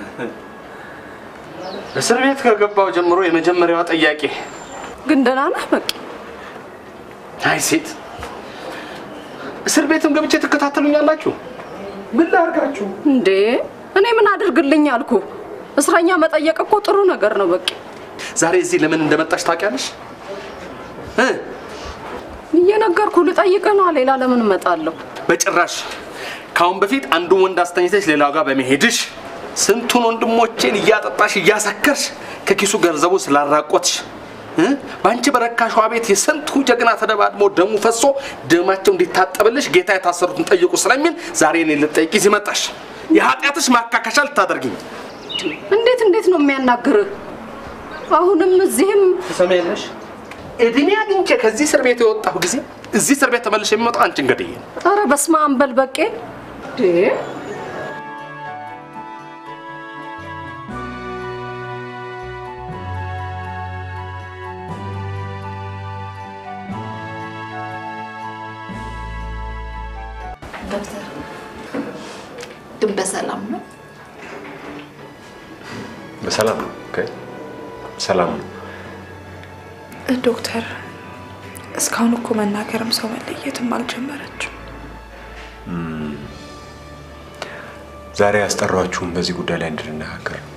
እስር ቤት ከገባው ጀምሮ የመጀመሪያዋ ጥያቄ ግን ደህና ነህ በቄ? አይ ሴት እስር ቤትም ገብቼ ትከታተሉኛላችሁ? ምን ላርጋችሁ? እንዴ እኔ ምን አድርግልኝ አልኩ? እስረኛ መጠየቅ እኮ ጥሩ ነገር ነው በቄ። ዛሬ እዚህ ለምን እንደመጣሽ ታውቂያለሽ? እ? እየነገርኩ ልጠይቅህ ነዋ። ሌላ ለምን እመጣለሁ? በጭራሽ ከአሁን በፊት አንዱን ወንድ አስተኝተሽ ሌላው ጋር በመሄድሽ ስንቱን ወንድሞቼን እያጠጣሽ እያሰከርሽ ከኪሱ ገንዘቡ ስላራቆትሽ እ? በአንቺ በረካሿ ቤት የስንቱ ጀግና ተደባድሞ ደሙ ፈሶ ደማቸው እንዲታጠብልሽ ጌታ የታሰሩትን ጠይቁ ስለሚል ዛሬ እኔ ልጠይቂ እዚህ መጣሽ። የኃጢአትሽ ማካካሻ ልታደርጊኝ እንዴት እንዴት ነው የሚያናግርህ? አሁንም እዚህም ትሰሚያለሽ? እድሜ አግኝቼ ከዚህ እስር ቤት የወጣሁ ጊዜ እዚህ እስር ቤት ተመልሼ የሚመጣው አንቺን ገድዬ ነው። ኧረ በስመ አብ በል በቄ። እንዴ ዶክተር ግን በሰላም ነው? በሰላም ነው። ኦኬ፣ ሰላም ነው። ዶክተር እስካሁን እኮ መናገርም ሰው መለየትም አልጀመረችም። እም፣ ዛሬ ያስጠሯችሁም በዚህ ጉዳይ ላይ እንድንነጋገር ነው።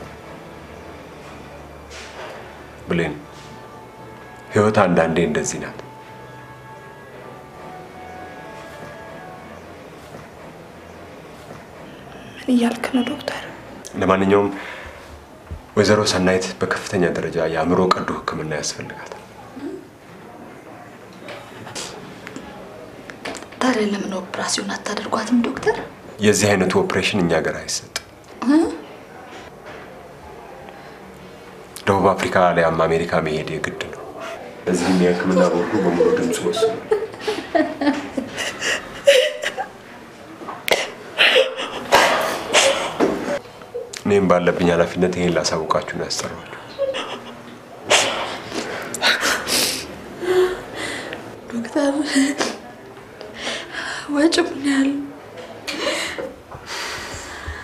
ብሌን፣ ህይወት አንዳንዴ እንደዚህ ናት። ምን እያልክ ነው ዶክተር? ለማንኛውም ወይዘሮ ሰናይት በከፍተኛ ደረጃ የአእምሮ ቀዶ ሕክምና ያስፈልጋታል። ታዲያ ለምን ኦፕራሲዮን አታደርጓትም ዶክተር? የዚህ አይነቱ ኦፕሬሽን እኛ ሀገር አይሰጥም። እ? ደቡብ አፍሪካ አሊያም አሜሪካ መሄድ የግድ ነው። እዚህም የሕክምና ቦርዱ በሙሉ ድምፅ ወስኑ። እኔም ባለብኝ ኃላፊነት ይሄን ላሳውቃችሁ ነው ያስጠራዋል። ዶክተር ወጪ ምን ያህል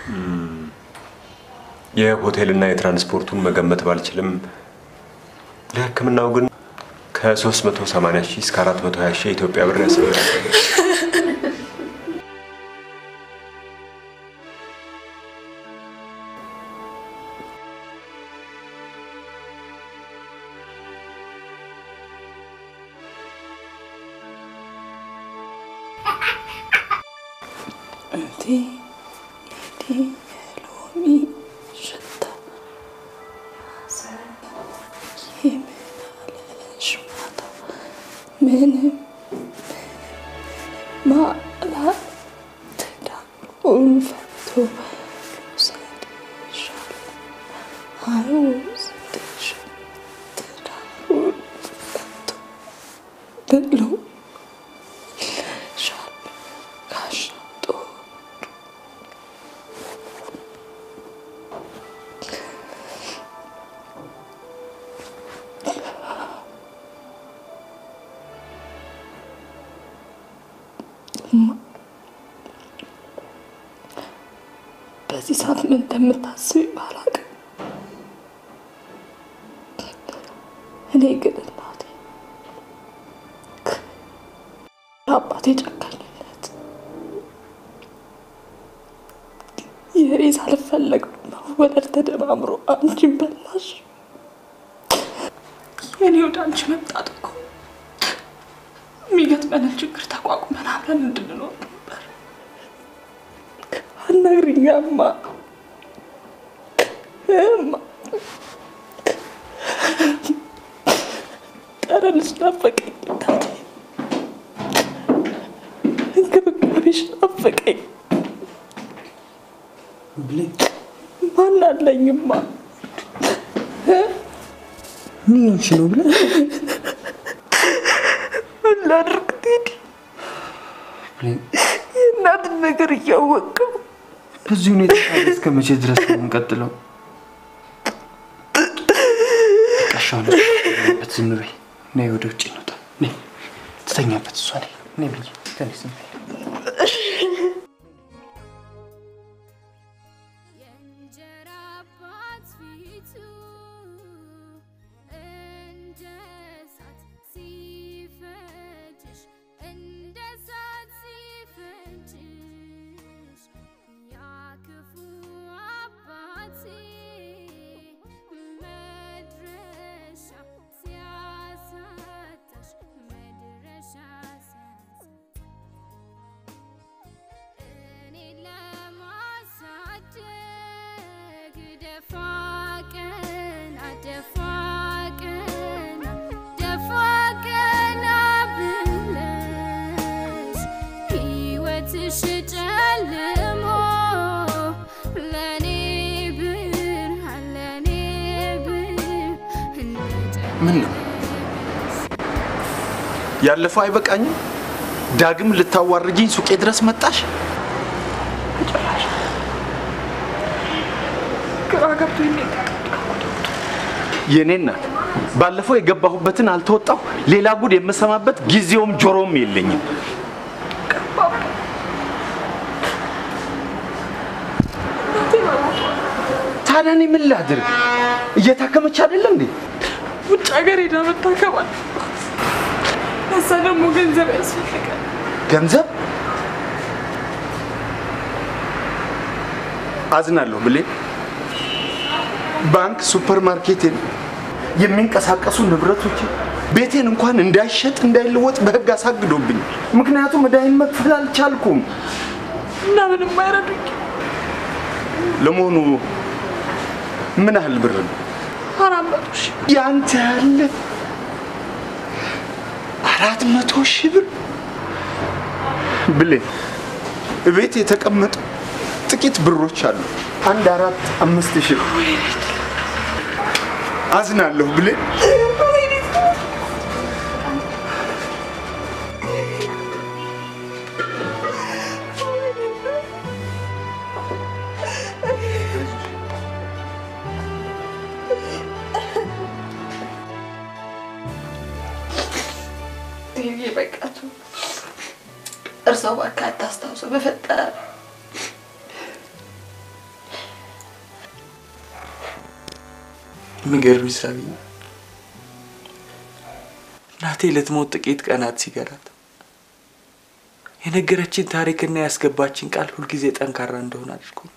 የሆቴልና የትራንስፖርቱን መገመት ባልችልም ለሕክምናው ግን ከ380 ሺህ እስከ 420 ሺህ የኢትዮጵያ ብር ያስፈልጋል። እንዴ እንዴ የሎሚ ሽታ የምናለሽ ማታ ምንም ማላ ትዳሩን ፈቶ ልውሰድሻል አይወስድሽም ትዳሩን ፈቶ ብሎ ሻል ጋሻጦ በዚህ ሰዓት ምን እንደምታስብ ባላውቅም እኔ ግን እናቴ አባቴ ጨካኝነት የሬስ አልፈለግ መወለድ ተደማምሮ አንቺን በላሽ። የኔ ወደ አንቺ መምጣት እኮ የሚገጥመንን ችግር ተቋቁመን አብረን እንድንኖር ነበር። አናግሪኛማ እማ ጠረንሽ ናፈቀኝ እናቴ፣ እንክብካቤሽ ናፈቀኝ። ማን አለኝማ ምን ሆንሽ ነው ብለህ ምን ላድርግ ቴዲ? የእናትን ነገር እያወቅም በዚህ ሁኔታ ታዲያ እስከ መቼ ድረስ ነው የምንቀጥለው? ቀሻውን በት ዝም በይ። ነይ ወደ ውጭ እንውጣ። ነይ ትተኛበት እሷ ነይ ነይ ብዬ ተነስ ዝም በይ። ጨልሞ ለኔ ብርሃን ለኔ ብርሃን ምን ነው ያለፈው አይበቃኝም? ዳግም ልታዋርጅኝ ሱቄ ድረስ መጣሽ? ግራ ገብቶኝ ነው የኔ እናት ባለፈው የገባሁበትን አልተወጣሁ። ሌላ ጉድ የምሰማበት ጊዜውም ጆሮም የለኝም። ታዲያ እኔ ምን ላድርግ? እየታከመች አይደለ እንዴ? ውጭ ሀገር ሄዳ መታከም አለባት። ለዛ ደግሞ ገንዘብ ያስፈልጋል። ገንዘብ አዝናለሁ ብሌ ባንክ፣ ሱፐር ማርኬቴን፣ የሚንቀሳቀሱ ንብረቶች ቤቴን እንኳን እንዳይሸጥ እንዳይለወጥ በህግ አሳግዶብኝ። ምክንያቱም እዳይን መክፈል አልቻልኩም። እና ምንም አይረዱኝ። ለመሆኑ ምን ያህል ብር ነው አራት መቶ ሺህ ያንተ ያለ? አራት መቶ ሺህ ብር ብሌ እቤት የተቀመጡ ጥቂት ብሮች አሉ። አንድ አራት አምስት ሺህ አዝናለሁ ብሌ ቴዲ በቃቱ እርሰው እባክህ አታስታውሰው በፈጠረ የሚገርምሽ ሳቢዬ እናቴ ልትሞት ጥቂት ቀናት ሲገራት የነገረችን ታሪክና ያስገባችን ቃል ሁልጊዜ ጠንካራ እንደሆነ አድርጎኛል።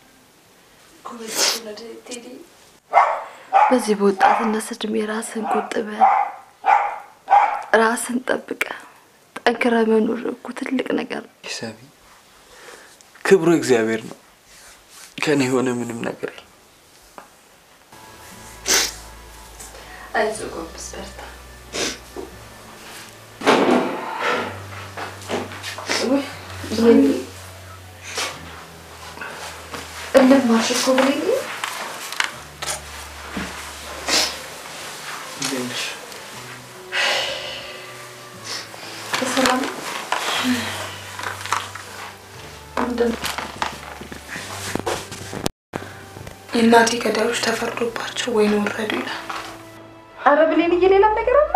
በዚህ በወጣትነት እድሜ ራስን ቆጥበ ራስን ጠብቀ ጠንክረ መኖር እኮ ትልቅ ነገር ነው። ሳቢ ክብሩ እግዚአብሔር ነው። ከኔ የሆነ ምንም ነገር የለም። አይዞህ ጎንበስ በርታ። ውይ ብሌኒ እልህ ማርሽ እኮ ብሌኒ እንዴት ነሽ? በሰላም ምንድን ነው? የእናቴ ገዳዮች ተፈርዶባቸው ወይን ወረዱ ይላል። አረ ብሌንዬ ሌላም ነገር አለ።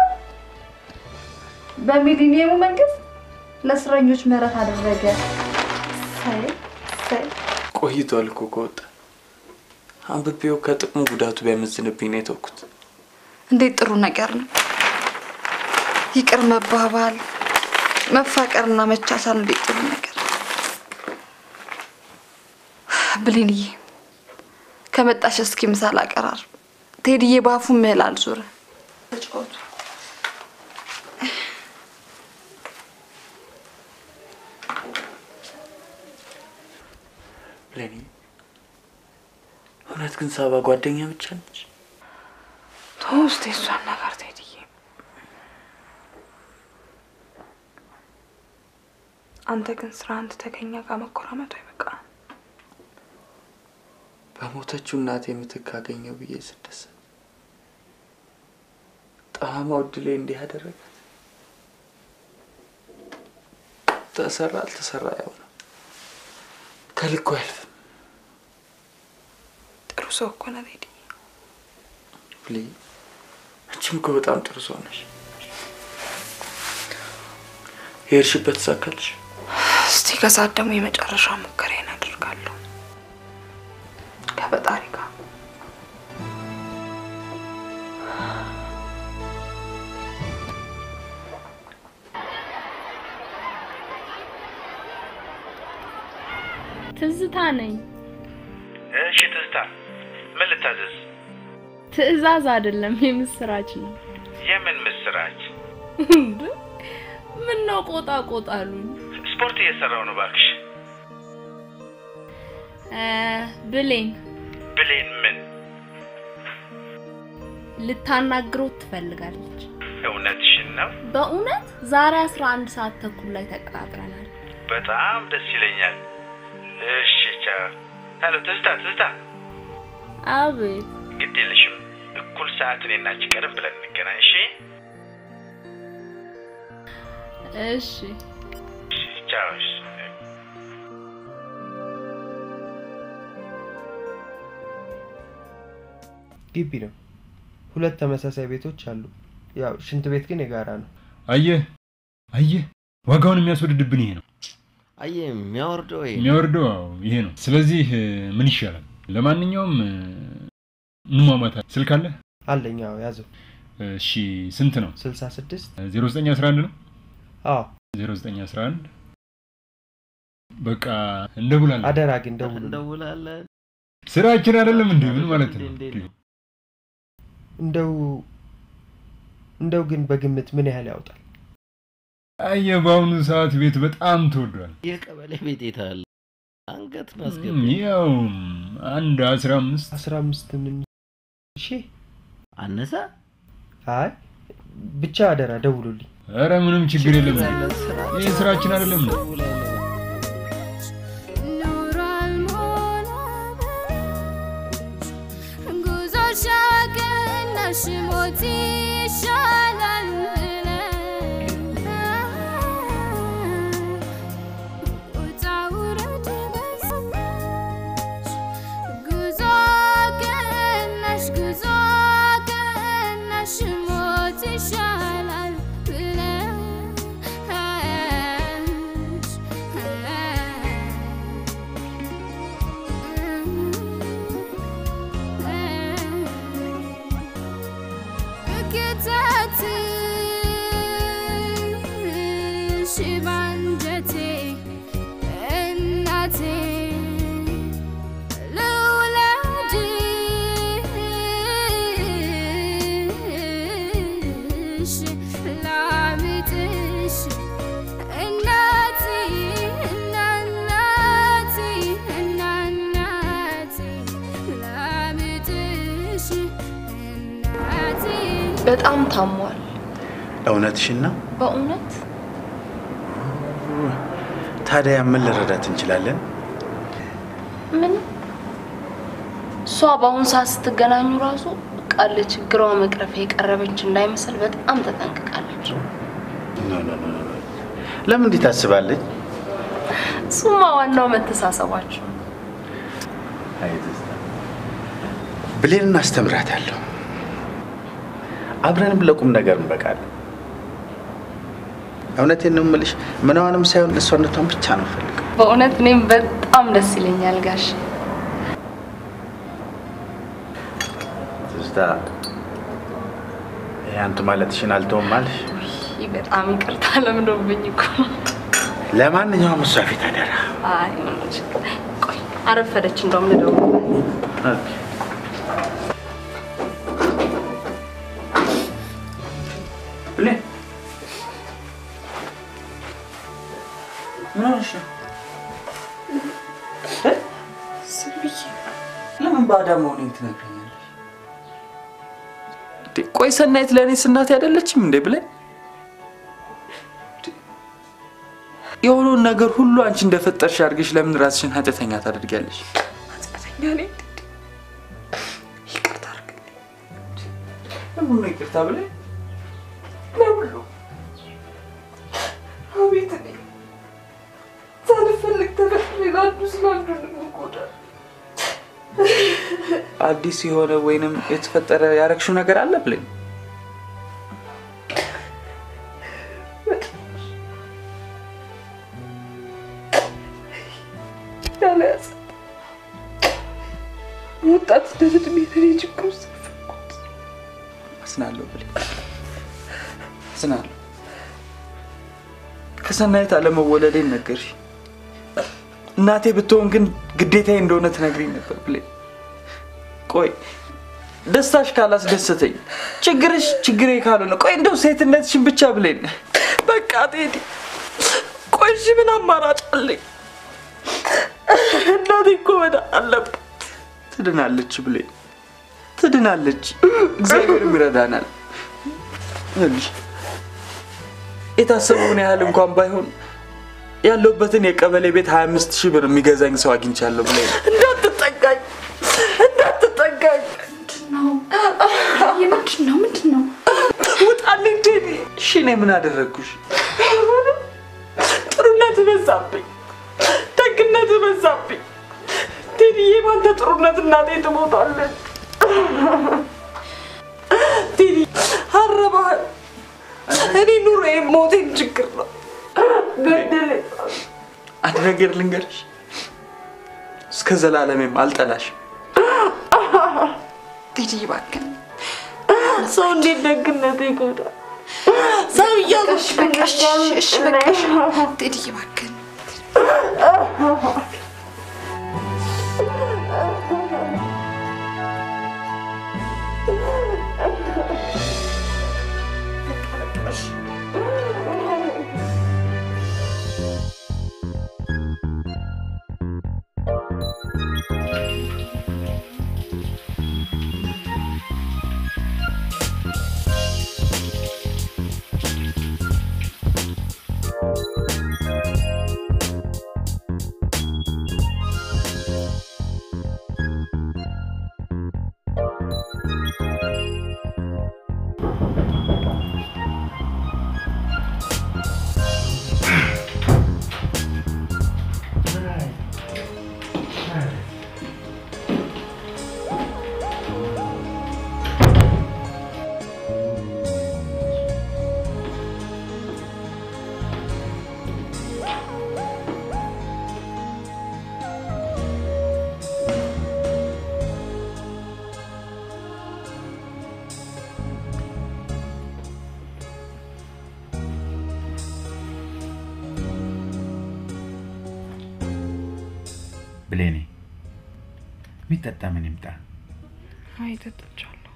በሚሊኒየሙ መንግስት ለእስረኞች ምህረት አደረገ። ሳይ ሳይ ቆይቷል እኮ ከወጣ አንብቤው ከጥቅሙ ጉዳቱ ቢያመዝንብኝ ነው የተውኩት። እንዴት ጥሩ ነገር ነው። ይቅር መባባል፣ መፋቀርና መቻቻል እንዴት ጥሩ ነገር ነው። ብሌንዬ ከመጣሽ እስኪ ምሳ ላቀራርብ። ቴዲዬ በአፉ ምህል አልዞረ ተጫወቱ። ብሌኒ እውነት ግን ሳባ ጓደኛ ብቻ ነች? ተው እስኪ እሷን ነገር ቴዲዬ። አንተ ግን ስራ አንድ ተገኛ ጋር መኮራመቱ አይበቃም። በሞተችው እናቴ ምትክ አገኘው ብዬ ስደሰት ጠማማው እድሌ እንዲህ ያደረጋት ተሰራ አልተሰራ ያው ነው። ከልኩ አያልፍም። ጥሩ ሰው እኮ ነህ ቴዲ። ብሌ አንቺም እኮ በጣም ጥሩ ሰው ነሽ። የሄድሽበት ተሳካልሽ? እስቲ ከሰዓት ደግሞ የመጨረሻ ሙከራዬን አደርጋለሁ ከፈጣሪ ጋር። ትዝታ ነኝ። እሺ ትዝታ፣ ምን ልታዘዝ? ትዕዛዝ አይደለም የምስራች ነው። የምን ምስራች? ምን ነው ቆጣ ቆጣ አሉኝ። ስፖርት እየሰራው ነው እባክሽ። እ፣ ብሌን ብሌን ምን? ልታናግረው ትፈልጋለች። እውነትሽን ነው? በእውነት ዛሬ 11 ሰዓት ተኩል ላይ ተቀጣጥረናል። በጣም ደስ ይለኛል። እሺ ቻው። ሄሎ ትዝታ፣ ትዝታ፣ አቤት። ግድ የለሽም እኩል ሰዓት እኔና አንቺ ቀደም ብለን እንገናኝ። እሺ እሺ ቻው። እሺ። ግቢ ነው። ሁለት ተመሳሳይ ቤቶች አሉ። ያው ሽንት ቤት ግን የጋራ ነው። አየህ አየህ፣ ዋጋውን የሚያስወድድብን ይሄ ነው። አየህ የሚያወርደው ይሄ ነው። የሚያወርደው አዎ፣ ይሄ ነው። ስለዚህ እ፣ ምን ይሻላል? ለማንኛውም እ፣ እንሟሟታ። ስልክ አለ? አለኝ። አዎ ያዘው። እሺ ስንት ነው? 66 0911 ነው? አዎ 0911 በቃ እንደውላለን። አደራ ግን ደውሉ። እንደውላለን። ስራችን አይደለም እንዴ? ምን ማለት ነው? እንደው እንደው ግን በግምት ምን ያህል ያወጣል? አየህ፣ በአሁኑ ሰዓት ቤት በጣም ተወዷል። የቀበሌ ቤት የት አለ? አንገት እም፣ ማስገቢያ ያው አንድ አስራ አምስት አስራ አምስት ምን ሺህ አነሰ? አይ ብቻ አደራ ደውሉልኝ። ኧረ ምንም ችግር የለም። ይህ ስራችን አይደለም እንዴ? ኖሯል ሞላ ጉዞ ሻቅናሽ ሞት ይሻላል ውጣ ውረድ በዛች ጉዞ ቀናሽ ጉዞ ቀናሽ ሞት ይሻላል ብለሽ በጣም ታሟል። እውነትሽን ነው? በእውነት ታዲያ ምን ልረዳት እንችላለን? ምን እሷ በአሁኑ ሰዓት ስትገናኙ ራሱ በቃ ለችግሯ መቅረፊያ የቀረበች እንዳይመስል በጣም ተጠንቅቃለች። ኖ ኖ ኖ ኖ። ለምን እንዲህ ታስባለች? እሱማ ዋናው መተሳሰባችሁ። አይ ትዝታ፣ ብሌንን አስተምራታለሁ። አብረንም ለቁም ነገር እንበቃለን። እውነቴን ነው የምልሽ፣ ምናዋንም ሳይሆን እሷነቷን ብቻ ነው ፈልገው። በእውነት እኔም በጣም ደስ ይለኛል ጋሽ። ትዝታ፣ ይሄ አንቱ ማለትሽን አልተውም አልሽ። ይህ በጣም ይቅርታ ለምዶብኝ እኮ ነው። ለማንኛውም እሷ ፊት አደራ። አይ ምንም ችግር ቆይ አረፈደች እንደውም ልደውልላት። ኦኬ። ብሌን ምን ሆነሽ ነው? ዝም ብዬ ለምን ባዳ መሆኔን ትነግረኛለሽ? እንዴ፣ ቆይ ሰናይት ለእኔስ እናቴ አይደለችም እንዴ ብለን የሆነውን ነገር ሁሉ አንቺ እንደፈጠርሽ አድርገሽ ለምን ራስሽን ኃጢአተኛ ታደርጊያለሽ? ኃጢአተኛ ነኝ። ይቅርታ አድርግልኝ። ለምን ነው ይቅርታ ብለን ለሁሉ አቤት እኔ ሳልፈልግ ተፈጥሬ ለአንዱ ስላንዱ ልንጎዳ አዲስ የሆነ ወይንም የተፈጠረ ያረግሽው ነገር አለ ብለን ያለያዘ ወጣትነት እድሜ ለኔ ችግር ውስጥ አዝናለሁ ብለን አዝናለሁ። ከሰናይት አለመወለዴን ነገርሽ። እናቴ ብትሆን ግን ግዴታዬ እንደሆነ ትነግሪኝ ነበር ብለን። ቆይ ደስታሽ ካላስደሰተኝ ችግርሽ ችግሬ ካልሆነ ቆይ እንደው ሴትነትሽን ብቻ ብለን በቃ ቴዲ፣ ቆይ እሺ ምን አማራጭ አለኝ? እናቴ እኮ መዳን አለባት። ትድናለች ብለን ትድናለች፣ እግዚአብሔርም ይረዳናል። ይኸውልሽ የታሰበውን ያህል እንኳን ባይሆን ያለሁበትን የቀበሌ ቤት 25 ሺህ ብር የሚገዛኝ ሰው አግኝቻለሁ ብለን እንዳትጠጋኝ፣ እንዳትጠጋኝ። ምንድን ነው ምንድን ነው? ውጣልኝ ቴዲ። እሺ እኔ ምን አደረግኩሽ? ጥሩነት በዛብኝ፣ ደግነት በዛብኝ። ቴዲዬ ባንተ ጥሩነት እናቴ ትሞታለች። ቴዲ አረባህ። እኔ ኑሮዬ ሞቴን ችግር ነው። ገደለ አንድ ነገር ልንገርሽ፣ እስከ ዘላለሜም አልጠላሽም። ቴዲ እባክህ ሰው እንዴት ደግነት ይጎዳል? ሰው እያሉሽ በቃሽ፣ እሺ በቃሽ። ቴዲ እባክህ ብሌኔ የሚጠጣ ምን ይምጣ? አይ ጠጥቻለሁ።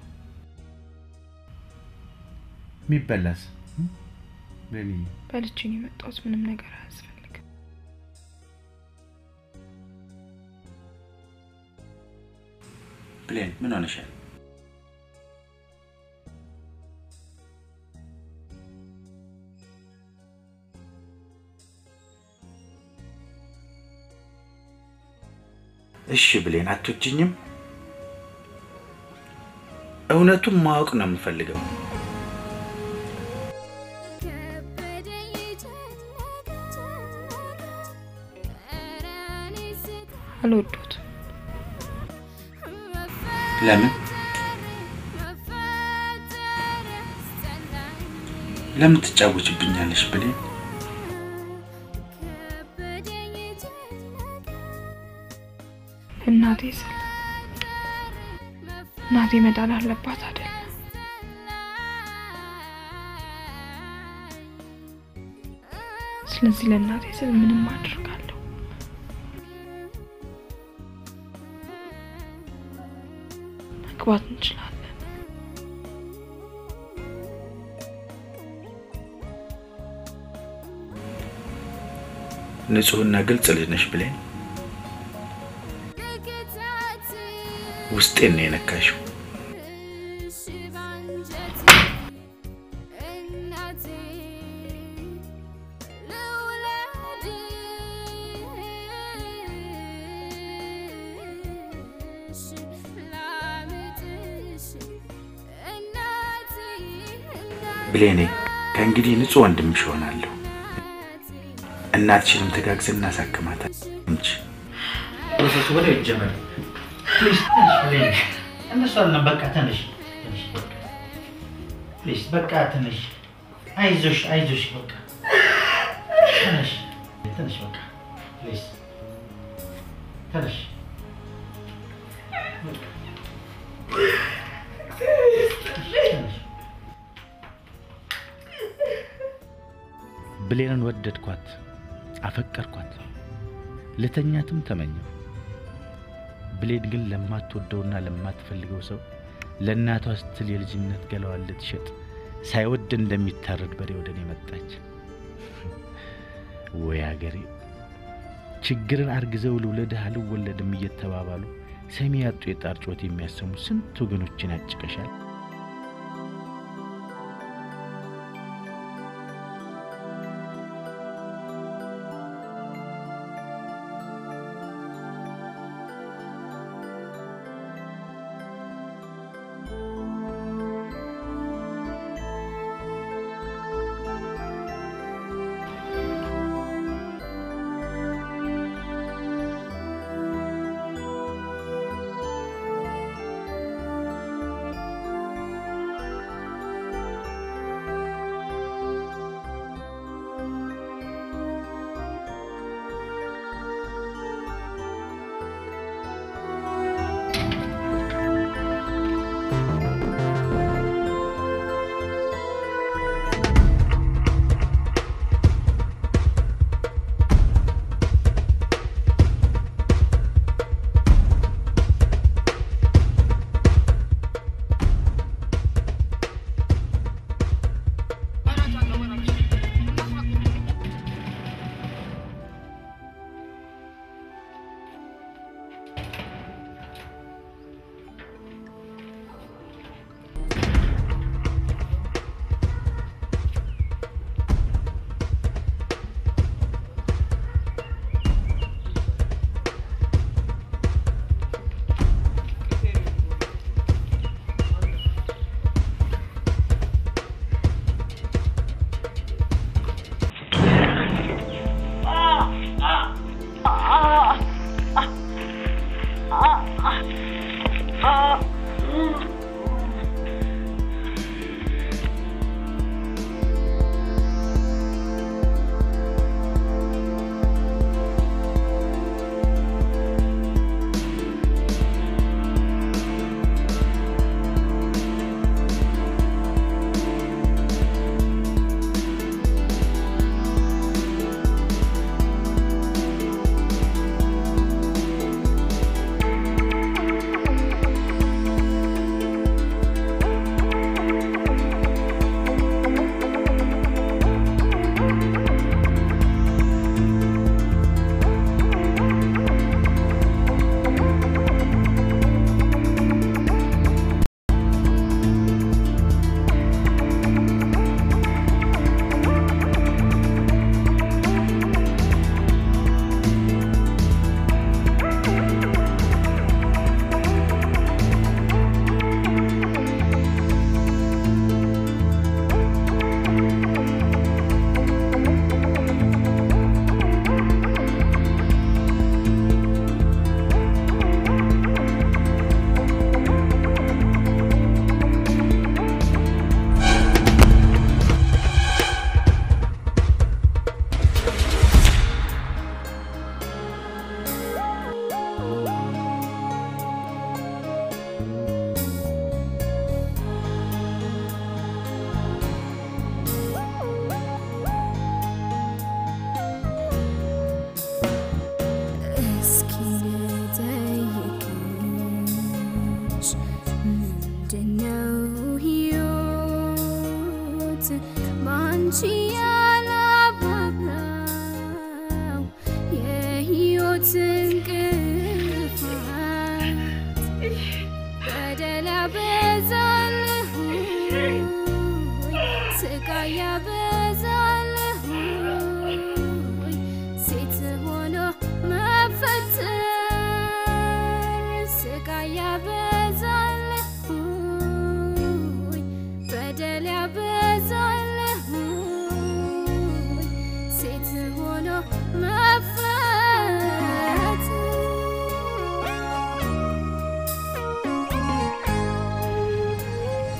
የሚበላስ ብሌኔ? በልቼ ነው የመጣሁት። ምንም ነገር አያስፈልግም። ብሌን ምን ሆነሻል? እሺ ብሌን አትወጂኝም? እውነቱን ማወቅ ነው የምፈልገው። አልወዶትም። ለምን ለምን ትጫወችብኛለሽ ብሌን? እናቴ ስል እናቴ መዳን አለባት አይደል? ስለዚህ ለእናቴ ስል ምንም አድርጋለሁ። መግባት እንችላለን። ንጹሕና ግልጽ ልጅ ነሽ ብሌን። ውስጤን ነው የነካሽው። ብሌኔ ከእንግዲህ ንጹሕ ወንድምሽ እሆናለሁ። እናትሽንም ተጋግዘን እናሳክማታል እንጂ ፕሮሰሱ ወዲያው ይጀመር። ፕሊዝ ትንሽ ብሌን፣ እነሱ አለም በቃ ትንሽ ትንሽ በቃ ፕሊዝ በቃ ትንሽ አይዞሽ አይዞሽ በቃ ትንሽ ትንሽ በቃ ፕሊዝ ትንሽ ብሌንን ወደድኳት፣ አፈቀርኳት፣ ልተኛትም ተመኘው። ብሌን ግን ለማትወደውና ለማትፈልገው ሰው ለእናቷ ስትል የልጅነት ገላዋን ልትሸጥ ሳይወድ እንደሚታረድ በሬ ወደ እኔ መጣች። ወይ አገሬ! ችግርን አርግዘው ልውለድህ አልወለድም እየተባባሉ ሰሚ ያጡ የጣር ጩኸት የሚያሰሙ ስንት ወገኖችን ያጭቀሻል።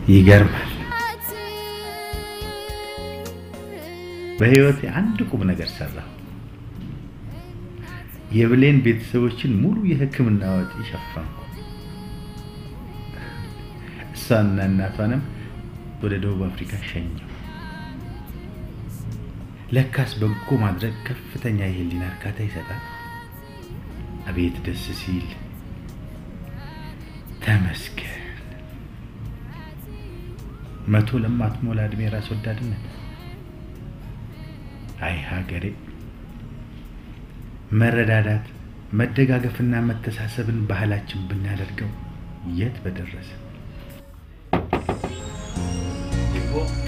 ይገርማል። በህይወቴ አንድ ቁም ነገር ሰራሁ። የብሌን ቤተሰቦችን ሙሉ የሕክምና ወጪ ሸፈንኩ። እሷና እናቷንም ወደ ደቡብ አፍሪካ ሸኘው። ለካስ በጎ ማድረግ ከፍተኛ የህሊና እርካታ ይሰጣል። አቤት ደስ ሲል! ተመስገን። መቶ ለማትሞላ እድሜ ራስ ወዳድነት። አይ ሀገሬ! መረዳዳት፣ መደጋገፍና መተሳሰብን ባህላችን ብናደርገው የት በደረሰ።